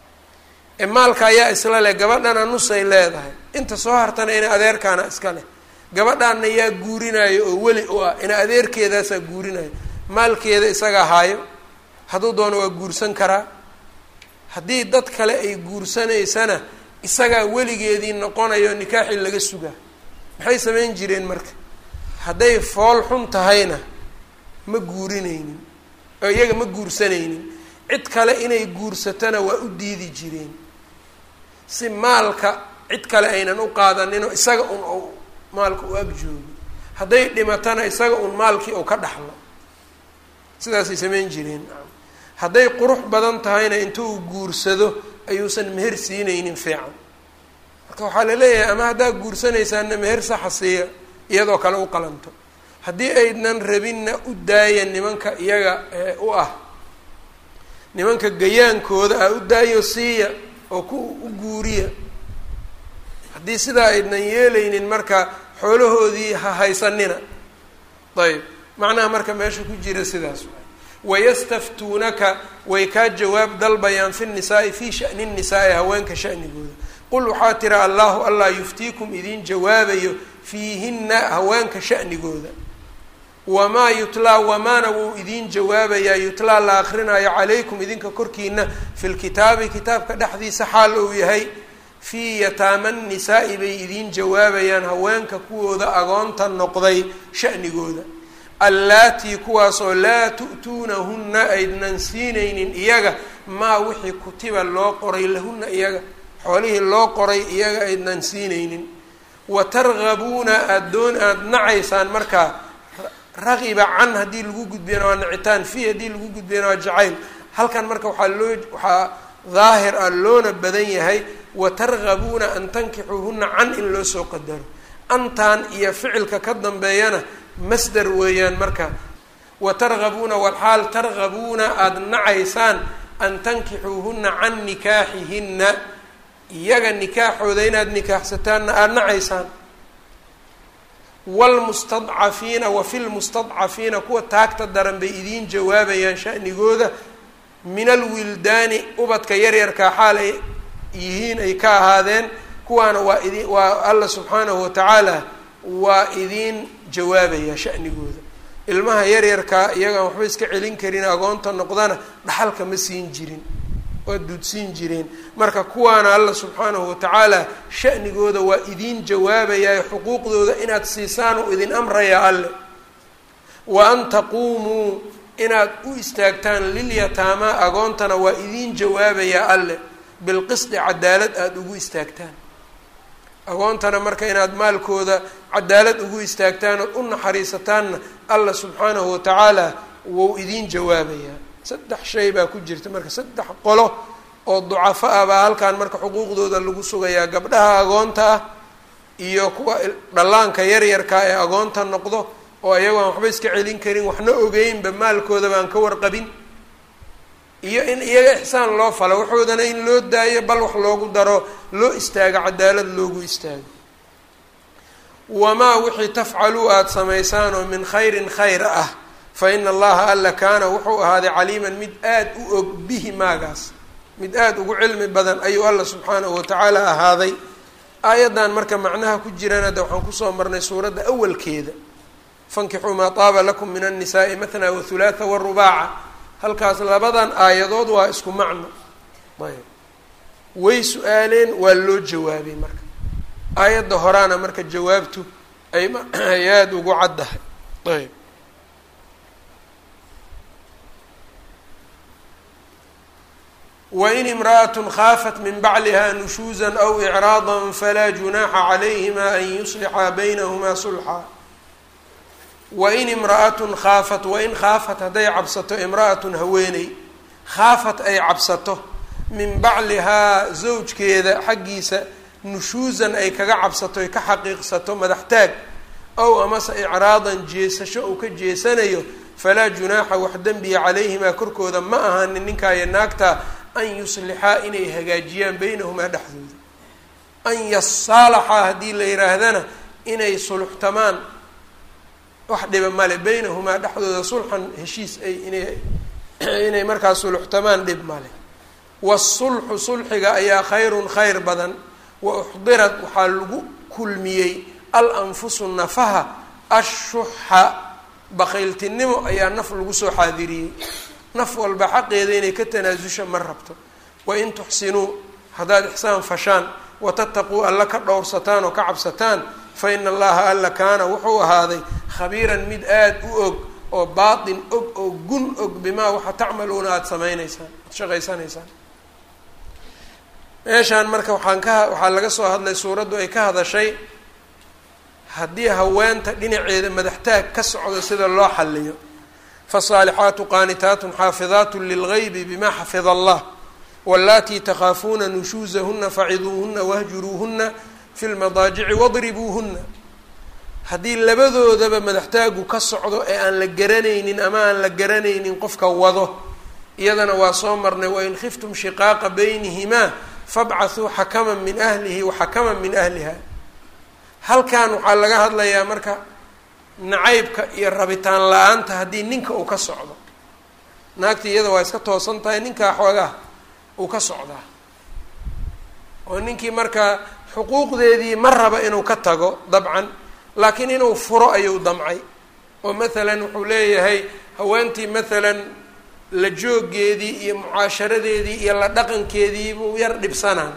ee maalka ayaa isla leh gabadhana nusay leedahay inta soo hartana ina adeerkaana iska leh gabadhaana yaa guurinayo oo weli u ah ina adeerkeedaasaa guurinayo maalkeeda isaga haayo hadduu doono waa guursan karaa haddii dad kale ay guursanaysana isagaa weligeedii noqonayo nikaaxii laga sugaa maxay samayn jireen marka hadday fool xun tahayna ma guurinaynin oo iyaga ma guursanaynin cid kale inay guursatona waa u diidi jireen si maalka cid kale aynan u qaadaninoo isaga un u maalka u ag joogo hadday dhimatana isaga un maalkii uu ka dhaxlo sidaasay samayn jireen hadday qurux badan tahayna intuu guursado ayuusan meher siinaynin fiican marka waxaa la leeyahay ama haddaa guursanaysaana meher saxa siiya iyadoo kale u qalanto haddii aydnan rabinna u daaya nimanka iyaga u ah nimanka gayaankooda ah u daayo siiya oo ku u guuriya haddii sidaa aydnan yeelaynin marka xoolahoodii ha haysanina ayb macnaha marka meesha ku jira sidaas wayastaftuunaka way kaa jawaab dalbayaan fi nisaai fii shani nisaai haweenka shanigooda qul waxaa tira allahu allah yuftiikum idiin jawaabayo fiihinna haweenka shanigooda wamaa yutlaa wamaana wuu idiin jawaabayaa yutlaa la akrinaayo calaykum idinka korkiina fi lkitaabi kitaabka dhexdiisa xaal uu yahay fii yataama nisaa-i bay idiin jawaabayaan haweenka kuwooda agoonta noqday shanigooda allaatii kuwaasoo laa tu'tuunahunna aydnan siinaynin iyaga maa wixii kutiba loo qoray lahunna iyaga xoolihii loo qoray iyaga aydnan siinaynin wa targabuuna aada doon aada nacaysaan markaa raqiba can haddii lagu gudbiyana waa nacitaan fii haddii lagu gudbiyana waa jacayl halkan marka waxaa loo waxaa daahir ah loona badan yahay wa targabuuna an tankixuuhunna can in loo soo qadaro antan iyo ficilka ka dambeeyana masder weeyaan marka wa targabuuna walxaal targabuuna aada nacaysaan an tankixuuhunna can nikaaxihinna iyaga nikaaxooda inaad nikaaxsataanna aada nacaysaan wlmustadcafiina wa fi lmustadcafiina kuwa taagta daran bay idiin jawaabayaan shanigooda min alwildaani ubadka yaryarkaa xaal ay yihiin ay ka ahaadeen kuwaana waa idi waa alla subxaanahu watacaala waa idiin jawaabaya shanigooda ilmaha yaryarkaa iyagaan waxba iska celin karin agoonta noqdana dhaxalka ma siin jirin waa duudsiin jireen marka kuwaana alla subxaanahu watacaala shanigooda waa idiin jawaabayaa xuquuqdooda inaad siisaan oo idin amrayaa alle wa an taquumuu inaad u istaagtaan lilyataamaa agoontana waa idiin jawaabayaa alle bilqisdi cadaalad aada ugu istaagtaan agoontana marka inaad maalkooda cadaalad ugu istaagtaan ood u naxariisataanna alla subxaanahu watacaala wou idiin jawaabayaa saddex shay baa ku jirta marka saddex qolo oo ducafo ah baa halkan marka xuquuqdooda lagu sugayaa gabdhaha agoonta ah iyo kuwa dhallaanka yaryarkaa ee agoonta noqdo oo iyagoo aan waxba iska celin karin waxna ogeynba maalkooda baan ka warqabin iyo in iyaga ixsaan loo falo waxoodana in loo daayo bal wax loogu daro loo istaago cadaalad loogu istaago wamaa wixii tafcaluu aada samaysaan oo min khayrin khayr ah fa ina allaha alla kaana wuxuu ahaaday caliiman mid aada u og bihi maagaas mid aada ugu cilmi badan ayuu alla subxaanahu watacaala ahaaday aayaddan marka macnaha ku jirana de waxaan kusoo marnay suuradda awalkeeda fankixuu maa taaba lakum min annisaai mathnaa wahulaatha warubaaca halkaas labadan aayadood waa isku macno ayb way su-aaleen waa loo jawaabay marka aayadda horaana marka jawaabtu ay ay aada ugu caddahay ayb wain imra'atun khaafat min bacliha nushuuza aw icraada falaa junaaxa calayhima an yuslixa baynahumaa sulxa wain imra'atun khaafat wain khaafat hadday cabsato imra'atun haweeney khaafat ay cabsato min baclihaa zawjkeeda xaggiisa nushuusan ay kaga cabsato ay ka xaqiiqsato madaxtaag ow amase icraadan jeesasho uu ka jeesanayo falaa junaaxa wax dembiya calayhimaa korkooda ma ahaanin ninkaayo naagta an yuslixaa inay hagaajiyaan beynahumaa dhexdooda an yasaalaxaa haddii la yihaahdana inay suluxtamaan wax dhiba male beynahumaa dhexdooda sulxan heshiis ay inay inay markaa suluxtamaan dhib male waasulxu sulxiga ayaa khayrun khayr badan wa uxdirat waxaa lagu kulmiyey al anfusu nafaha ashuxa bakhayltinimo ayaa naf lagu soo xaadiriyey naf walba xaqeeda inay ka tanaasusha ma rabto wain tuxsinuu haddaad ixsaan fashaan watattaquu alla ka dhowrsataan oo ka cabsataan fa ina allaha alla kaana wuxuu ahaaday khabiiran mid aada u og oo baatin og oo gun og bimaa waxa tacmaluuna aada samaynaysaan aada shaqaysanaysaan meeshaan marka waxaan ka waxaa laga soo hadlay suuraddu ay ka hadashay haddii haweenta dhinaceeda madaxtaag ka socdo sida loo xaliyo fasaalixaatu qaanitaatun xaafidaatu lilgaybi bima xafida allah wallaatii takhaafuuna nushuusahuna faciduuhuna wahjuruuhuna fi lmadaajici wadribuuhuna haddii labadoodaba madaxtaagu ka socdo ee aan la garanaynin ama aan la garanaynin qofka wado iyadana waa soo marnay wain khiftum shiqaaqa baynihimaa fabcathuu xakaman min ahlihi wa xakaman min ahliha halkan waxaa laga hadlayaa marka nacaybka iyo rabitaan la-aanta haddii ninka uu ka socdo naagta iyada waa iska toosan tahay ninkaa xoogaha uu ka socdaa oo ninkii marka xuquuqdeedii ma raba inuu ka tago dabcan laakiin inuu furo ayuu damcay oo mathalan wuxuu leeyahay haweentii mathalan la joogeedii iyo mucaasharadeedii iyo la dhaqankeedii buu yar dhibsanaa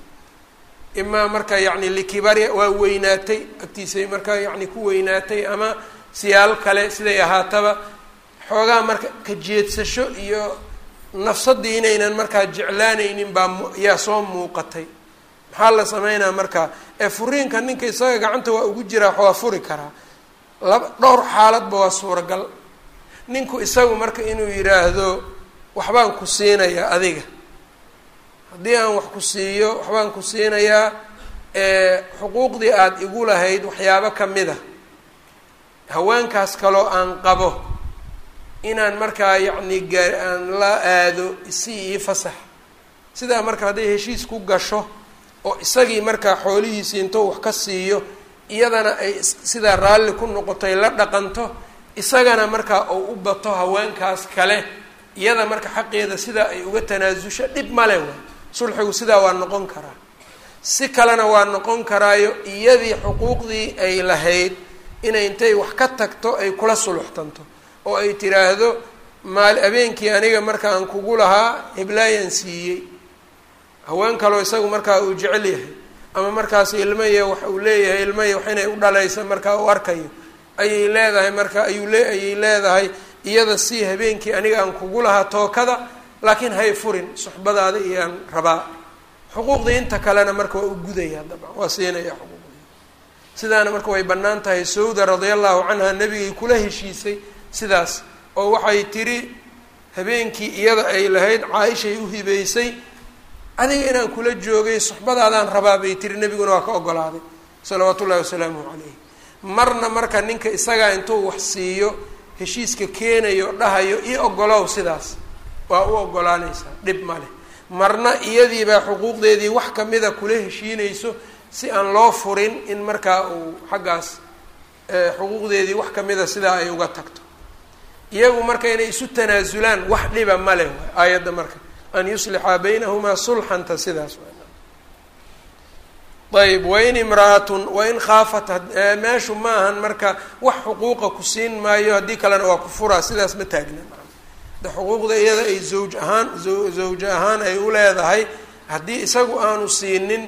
imaa marka yacni likibari waa weynaatay agtiisay markaa yacni ku weynaatay ama siyaal kale siday ahaataba xoogaa marka ka jeedsasho iyo nafsadii inaynan markaa jeclaanaynin baa yaa soo muuqatay maxaa la sameynaa markaa ee furiinka ninka isaga gacanta waa ugu jiraa waa furi karaa laba dhowr xaaladba waa suuragal ninku isagu marka inuu yidhaahdo waxbaan ku siinayaa adiga haddii aan wax ku siiyo waxbaan ku siinayaa xuquuqdii aada igu lahayd waxyaabo kamid a haweenkaas kaloo aan qabo inaan markaa yacni gaa aan la aado isi ii fasax sidaa marka hadday heshiis ku gasho oo isagii markaa xoolihiisii intou wax ka siiyo iyadana ay sidaa raalli ku noqotay la dhaqanto isagana markaa uu u bato haweenkaas kale iyada marka xaqeeda sidaa ay uga tanaasusho dhib male waay sulxigu sidaa waa noqon karaa si kalena waa noqon karaayo iyadii xuquuqdii ay lahayd inay intay wax ka tagto ay kula suluxtanto oo ay tiraahdo maal habeenkii aniga marka aan kugu lahaa heblaayaan siiyey haween kaloo isagu markaa uu jecel yahay ama markaas ilmaya wax uu leeyahay ilmaya wax inay u dhalaysa markaa uu arkayo ayay leedahay marka ayuu le ayay leedahay iyada si habeenkii aniga aan kugu lahaa tookada laakiin hay furin suxbadaada iyaan rabaa xuquuqdii inta kalena marka waa u gudaya dabcan waa siinaya xuquuqdii sidaana marka way bannaan tahay sawda radia allahu canha nebigay kula heshiisay sidaas oo waxay tiri habeenkii iyada ay lahayd caaishay u hibeysay adiga inaan kula joogay suxbadaadaan rabaa bay tiri nebiguna waa ka ogolaaday salawaatu ullahi wasalaamuhu calayh marna marka ninka isagaa intuu wax siiyo heshiiska keenayo dhahayo io ogolow sidaas waa u ogolaanaysaa dhib maleh marna iyadiibaa xuquuqdeedii wax kamida kula heshiinayso si aan loo furin in markaa uu xaggaas xuquuqdeedii wax kamida sidaa ay uga tagto iyagu marka inay isu tanaasulaan wax dhiba ma leh aayadda marka an yuslixa baynahumaa sulxanta sidaas ayb wain imra'atun wain khaafat meeshu ma ahan marka wax xuquuqa ku siin maayo haddii kalena waa ku furaa sidaas ma taagna de xuquuqda iyada ay zawj ahaan zawje ahaan ay u leedahay haddii isagu aanu siinin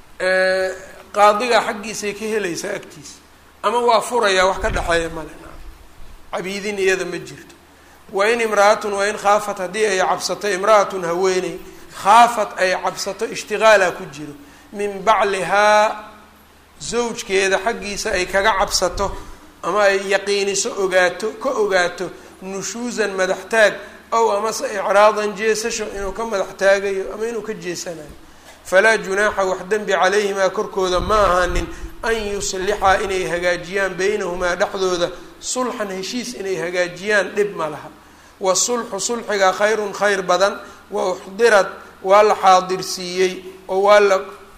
qaadiga xaggiisay ka helaysaa agtiisa ama waa furayaa wax ka dhexeeya male cabiidin iyada ma jirto wain imra'atun wain khaafat haddii ay cabsato imra'atun haweeney khaafat ay cabsato ishtiqaalaa ku jiro min baclihaa zawjkeeda xaggiisa ay kaga cabsato ama ay yaqiiniso ogaato ka ogaato nushuusan madaxtaag ow amase icraadan jeesasho inuu ka madax taagayo ama inuu ka jeesanayo falaa junaaxa wax dembi calayhimaa korkooda ma ahaanin an yuslixaa inay hagaajiyaan beynahumaa dhexdooda sulxan heshiis inay hagaajiyaan dhib ma laha wasulxu sulxiga khayrun khayr badan wa uxdirad waa la xaadirsiiyey oo waa la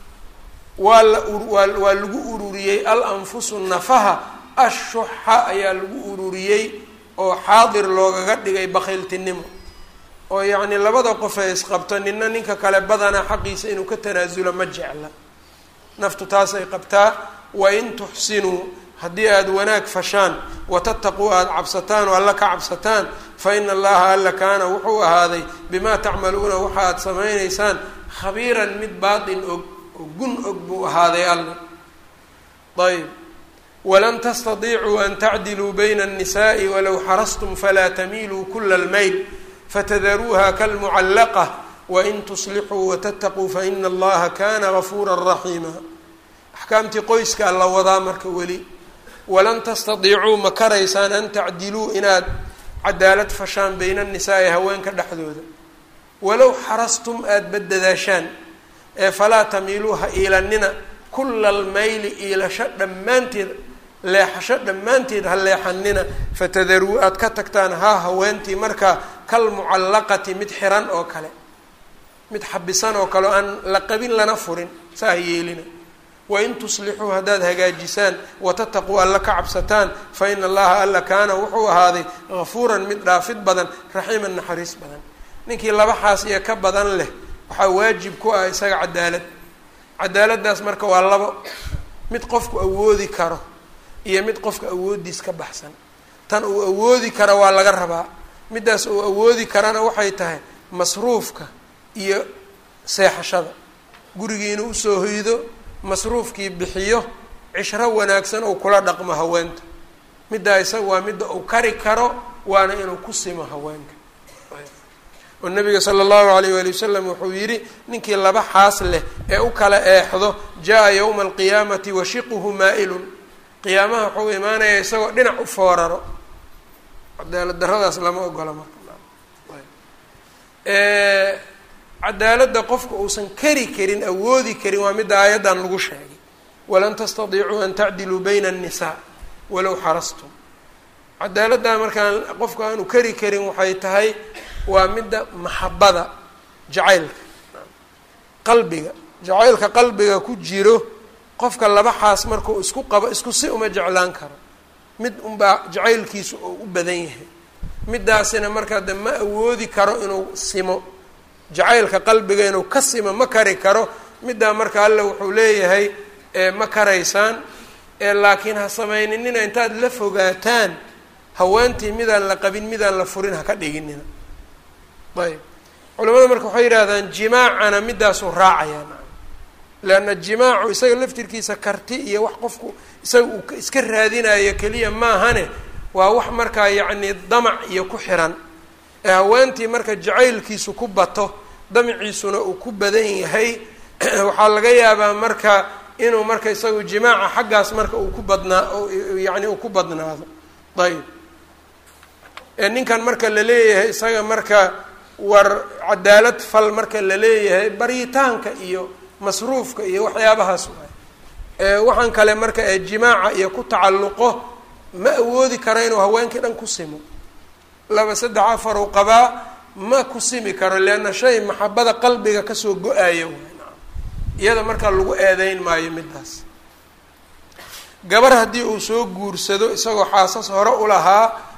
waa la waa lagu ururiyey al anfusu nafaha ashuxa ayaa lagu ururiyey oo xaadir loogaga dhigay bakhiiltinimo oo yacni labada qof ee isqabto nina ninka kale badanaa xaqiisa inuu ka tanaasulo ma jecla naftu taasay qabtaa wain tuxsinuu haddii aada wanaag fashaan watattaquu aada cabsataan oo alla ka cabsataan fa ina allaha alla kaana wuxuu ahaaday bimaa tacmaluuna waxa aada samaynaysaan khabiiran mid baatin og oo gun og buu ahaaday alla ayb walan tastadiicuu an tacdiluu bayna الnisaءi walow xarastum falaa tamiiluu kula اlmayl fatadaruuha kalmucallaqa wain tuslixuu watataquu faina allaha kana gafuura raxiima axkaamtii qoyska alla wadaa marka weli walan tastadiicuu ma karaysaan an tacdiluu inaad cadaalad fashaan bayna الnisaai haweenka dhexdooda walow xarastum aada badadaashaan ee falaa tamiiluu ha iilanina kula almayli iilasho dhammaanteed leexasho dhammaanteed ha leexanina fatadaruu aada ka tagtaan haa haweentii markaa kal mucallaqati mid xiran oo kale mid xabisan oo kale o aan la qabin lana furin saa ha yeelina wain tuslixuu haddaad hagaajisaan watataquu alla ka cabsataan fa ina allaha alla kaana wuxuu ahaaday gafuuran mid dhaafid badan raxiiman naxariis badan ninkii labaxaas iyo ka badan leh waxaa waajib ku ah isaga cadaalad cadaaladdaas marka waa labo mid qofku awoodi karo iyo mid qofka awoodiis ka baxsan tan uu awoodi kara waa laga rabaa middaas uu awoodi karana waxay tahay masruufka iyo seexashada gurigii inuu usoo hoydo masruufkii bixiyo cishro wanaagsan ou kula dhaqmo haweenta middaa isaga waa midda uu kari karo waana inuu ku simo haweenka oo nabiga sala allahu alayh waali wasalam wuxuu yidhi ninkii laba xaas leh ee u kala eexdo jaa yowma alqiyaamati washiquhu maa-ilun qiyaamaha wuxuu imaanaya isagoo dhinac u fooraro cadaalad daradaas lama ogola marka cadaaladda qofka uusan kari karin awoodi karin waa midda aayaddan lagu sheegay walan tastadiicuu an tacdiluu bayna annisaa walow xarastum cadaaladdaa markaan qofka aanu kari karin waxay tahay waa midda maxabada jacaylka qalbiga jacaylka qalbiga ku jiro qofka laba xaas markuu isku qabo isku si uma jeclaan karo mid unbaa jacaylkiisu oo u badan yahay middaasina markaa de ma awoodi karo inuu simo jacaylka qalbiga inuu ka simo ma kari karo middaa marka alle wuxuu leeyahay ma karaysaan laakiin ha samayninina intaad la fogaataan haweentii midaan la qabin midaan la furin ha ka dhiginina ayb culamada marka waxay yidhaahdaan jimaacana middaasuu raacayaan leanna jimaacu isaga laftirkiisa karti iyo wax qofku isaga uu iska raadinayo keliya maahane waa wax markaa yacni damac iyo ku xiran ee haweentii marka jacaylkiisu ku bato damaciisuna uu ku badan yahay waxaa laga yaabaa marka inuu marka isagu jimaaca xaggaas marka uu ku badnaa yacni uu ku badnaado ayb ninkan marka la leeyahay isaga marka war cadaalad fal marka la leeyahay baryitaanka iyo masruufka iyo waxyaabahaas waay waxaan kale marka ee jimaaca iyo ku tacalluqo ma awoodi karo inuu haweenkii dhan ku simo laba saddex afar uu qabaa ma ku simi karo leanna shay maxabada qalbiga kasoo go-ayo iyada markaa lagu eedeyn maayo middaas gabar haddii uu soo guursado isagoo xaasas hore u lahaa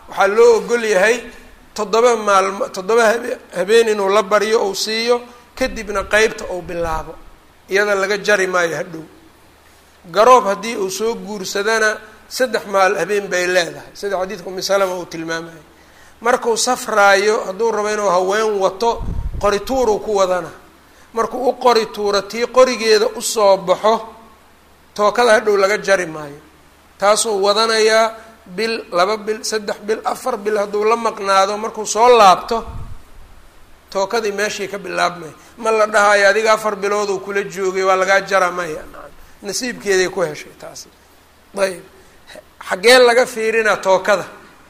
waxaa loo ogol yahay toddoba maalmo toddoba habe habeen inuu la baryo ou siiyo kadibna qeybta uu bilaabo iyada laga jari maayo hadhow garoob haddii uu soo guursadana saddex maal habeen bay leedahay sida xadiidka umi salama uu tilmaamayo markuu safraayo hadduu rabo inuu haween wato qorituuruu ku wadana markuu u qori tuuro tii qorigeeda usoo baxo tookada hadhow laga jari maayo taasuu wadanayaa bil laba bil saddex bil afar bil hadduu la maqnaado markuu soo laabto tookadii meeshii ka bilaabmaya ma la dhahayo adiga afar bilooduu kula joogay waa lagaa jara maya nasiibkeeday ku heshay taasi ayb xaggeen laga fiirinaa tookada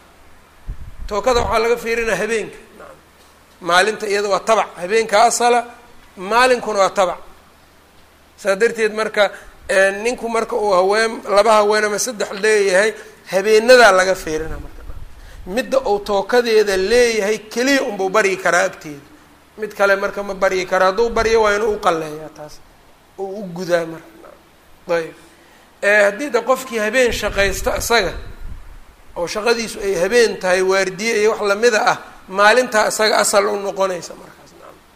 tookada waxaa laga fiirinaa habeenka maalinta iyada waa tabac habeenka asala maalinkuna waa tabac saa darteed marka ninku marka uu haween laba haween ama saddex leeyahay habeenadaa laga fiirina marka midda uu tookadeeda leeyahay keliya unbuu baryi karaa agteeda mid kale marka ma baryi kara hadduu baryo waa inuu uqaleeyaa taas oo u gudaa marka ayb haddii de qofkii habeen shaqaysto isaga oo shaqadiisu ay habeen tahay waardiye iyo wax lamida ah maalintaa isaga asal u noqonaysa markaas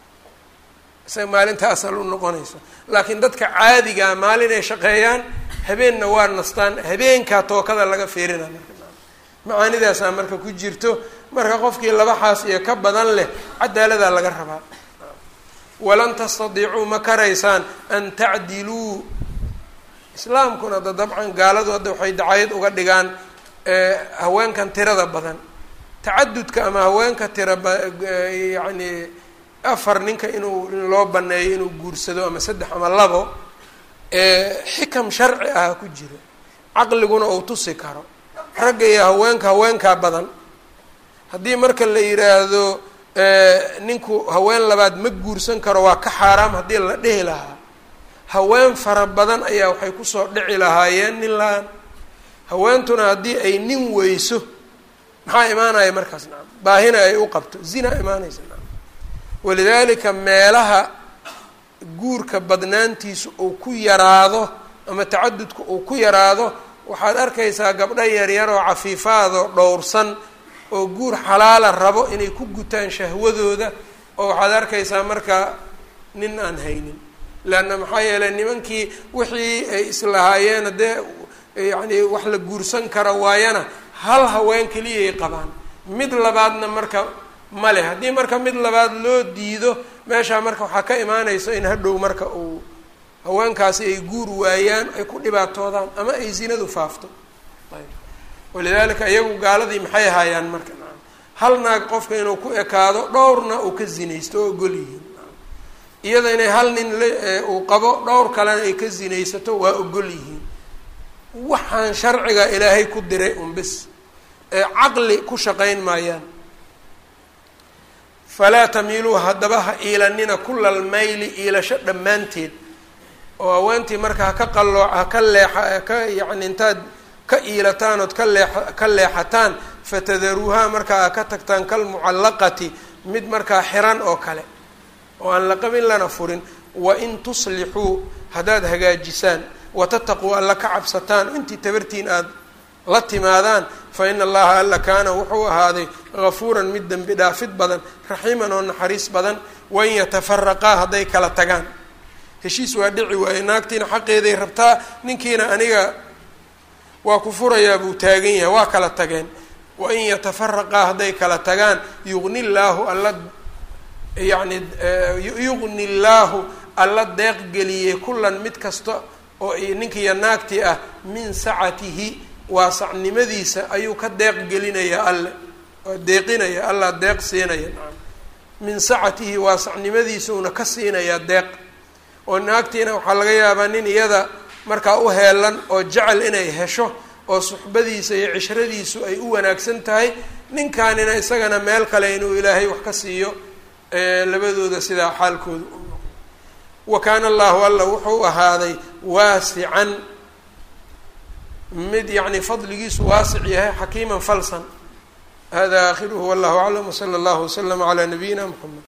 isaga maalintaa asal u noqonaysa laakiin dadka caadigaa maalin ay shaqeeyaan habeenna waa nastaan habeenkaa tookada laga fiirina marka macaanidaasaa marka ku jirto marka qofkii laba xaas iyo ka badan leh cadaaladaa laga rabaa walan tastadiicuu ma karaysaan an tacdiluu islaamkuna da dabcan gaaladu hadda waxay dacayad uga dhigaan haweenkan tirada badan tacadudka ama haweenka tira ba yacni afar ninka inuu loo baneeyo inuu guursado ama saddex ama labo xikam sharci ah ku jiro caqliguna uu tusi karo ragga iyo haweenka haweenkaa badan haddii marka la yidhaahdo ninku haween labaad ma guursan karo waa ka xaaraam haddii la dhihi lahaa haween fara badan ayaa waxay kusoo dhici lahaayeen nin la-aan haweentuna haddii ay nin weyso maxaa imaanaya markaas nacam baahina ay u qabto zina imaanaysa nacam walidaalika meelaha guurka badnaantiisu uu ku yaraado ama tacadudka uu ku yaraado waxaad arkaysaa gabdho yaryar oo cafiifaadoo dhowrsan oo guur xalaala rabo inay ku gutaan shahwadooda oo waxaad arkaysaa marka nin aan haynin leanna maxaa yeelay nimankii wixii ay islahaayeen haddee yacni wax la guursan kara waayana hal haween keliyay qabaan mid labaadna marka ma leh haddii marka mid labaad loo diido meeshaa marka waxaa ka imaanaysa in hadhow marka uu haweenkaasi ay guur waayaan ay ku dhibaatoodaan ama ay zinadu faafto ayb walidaalika iyagu gaaladii maxay haayaan marka naam hal naag qofka inuu ku ekaado dhowrna uu ka zinaysto oo ogol yihiin iyada inay hal nin uu qabo dhowr kalena ay ka zinaysato waa ogol yihiin waxaan sharciga ilaahay ku diray un bis ee caqli ku shaqayn maayaan falaa tamiiluu haddaba ha iilanina kulal mayli iilasho dhammaanteed oo haweentii marka haka qalloo haka leexa haka yacni intaad ka iilataan ood ka leexa ka leexataan fatadaruuhaa markaa ka tagtaan kalmucallaqati mid markaa xiran oo kale oo aan la qabin lana furin wain tuslixuu haddaad hagaajisaan watataquu alla ka cabsataan intii tabartiin aada la timaadaan fa ina allaha alla kaana wuxuu ahaaday gafuuran mid dembi dhaafid badan raxiiman oo naxariis badan wain yatafaraqaa hadday kala tagaan heshiis waa dhici waaye naagtiina xaqeeday rabtaa ninkiina aniga waa ku furayaa buu taagan yahay waa kala tageen wain yatafaraqaa hadday kala tagaan yuqni llaahu alla yacni yuqni llaahu alla deeq geliyey kullan mid kasta oo ninkiiyo naagtii ah min sacatihi waasacnimadiisa ayuu ka deeq gelinayaa alle waa deeqinaya allah deeq siinaya nacam min sacatihi waasacnimadiisa uuna ka siinayaa deeq oo naagtiina waxaa laga yaabaa nin iyada markaa u heelan oo jecel inay hesho oo suxbadiisa iyo cishradiisu ay u wanaagsan tahay ninkaanina isagana meel kale inuu ilaahay wax ka siiyo labadooda sidaa xaalkooda u noqdo wa kaana allahu alla wuxuu ahaaday waasican mid yacni fadligiisu waasic yahay xakiiman falsan hada aakhiruhu wallahu aclam wsala allahu waslama calaa nabiyina mxamed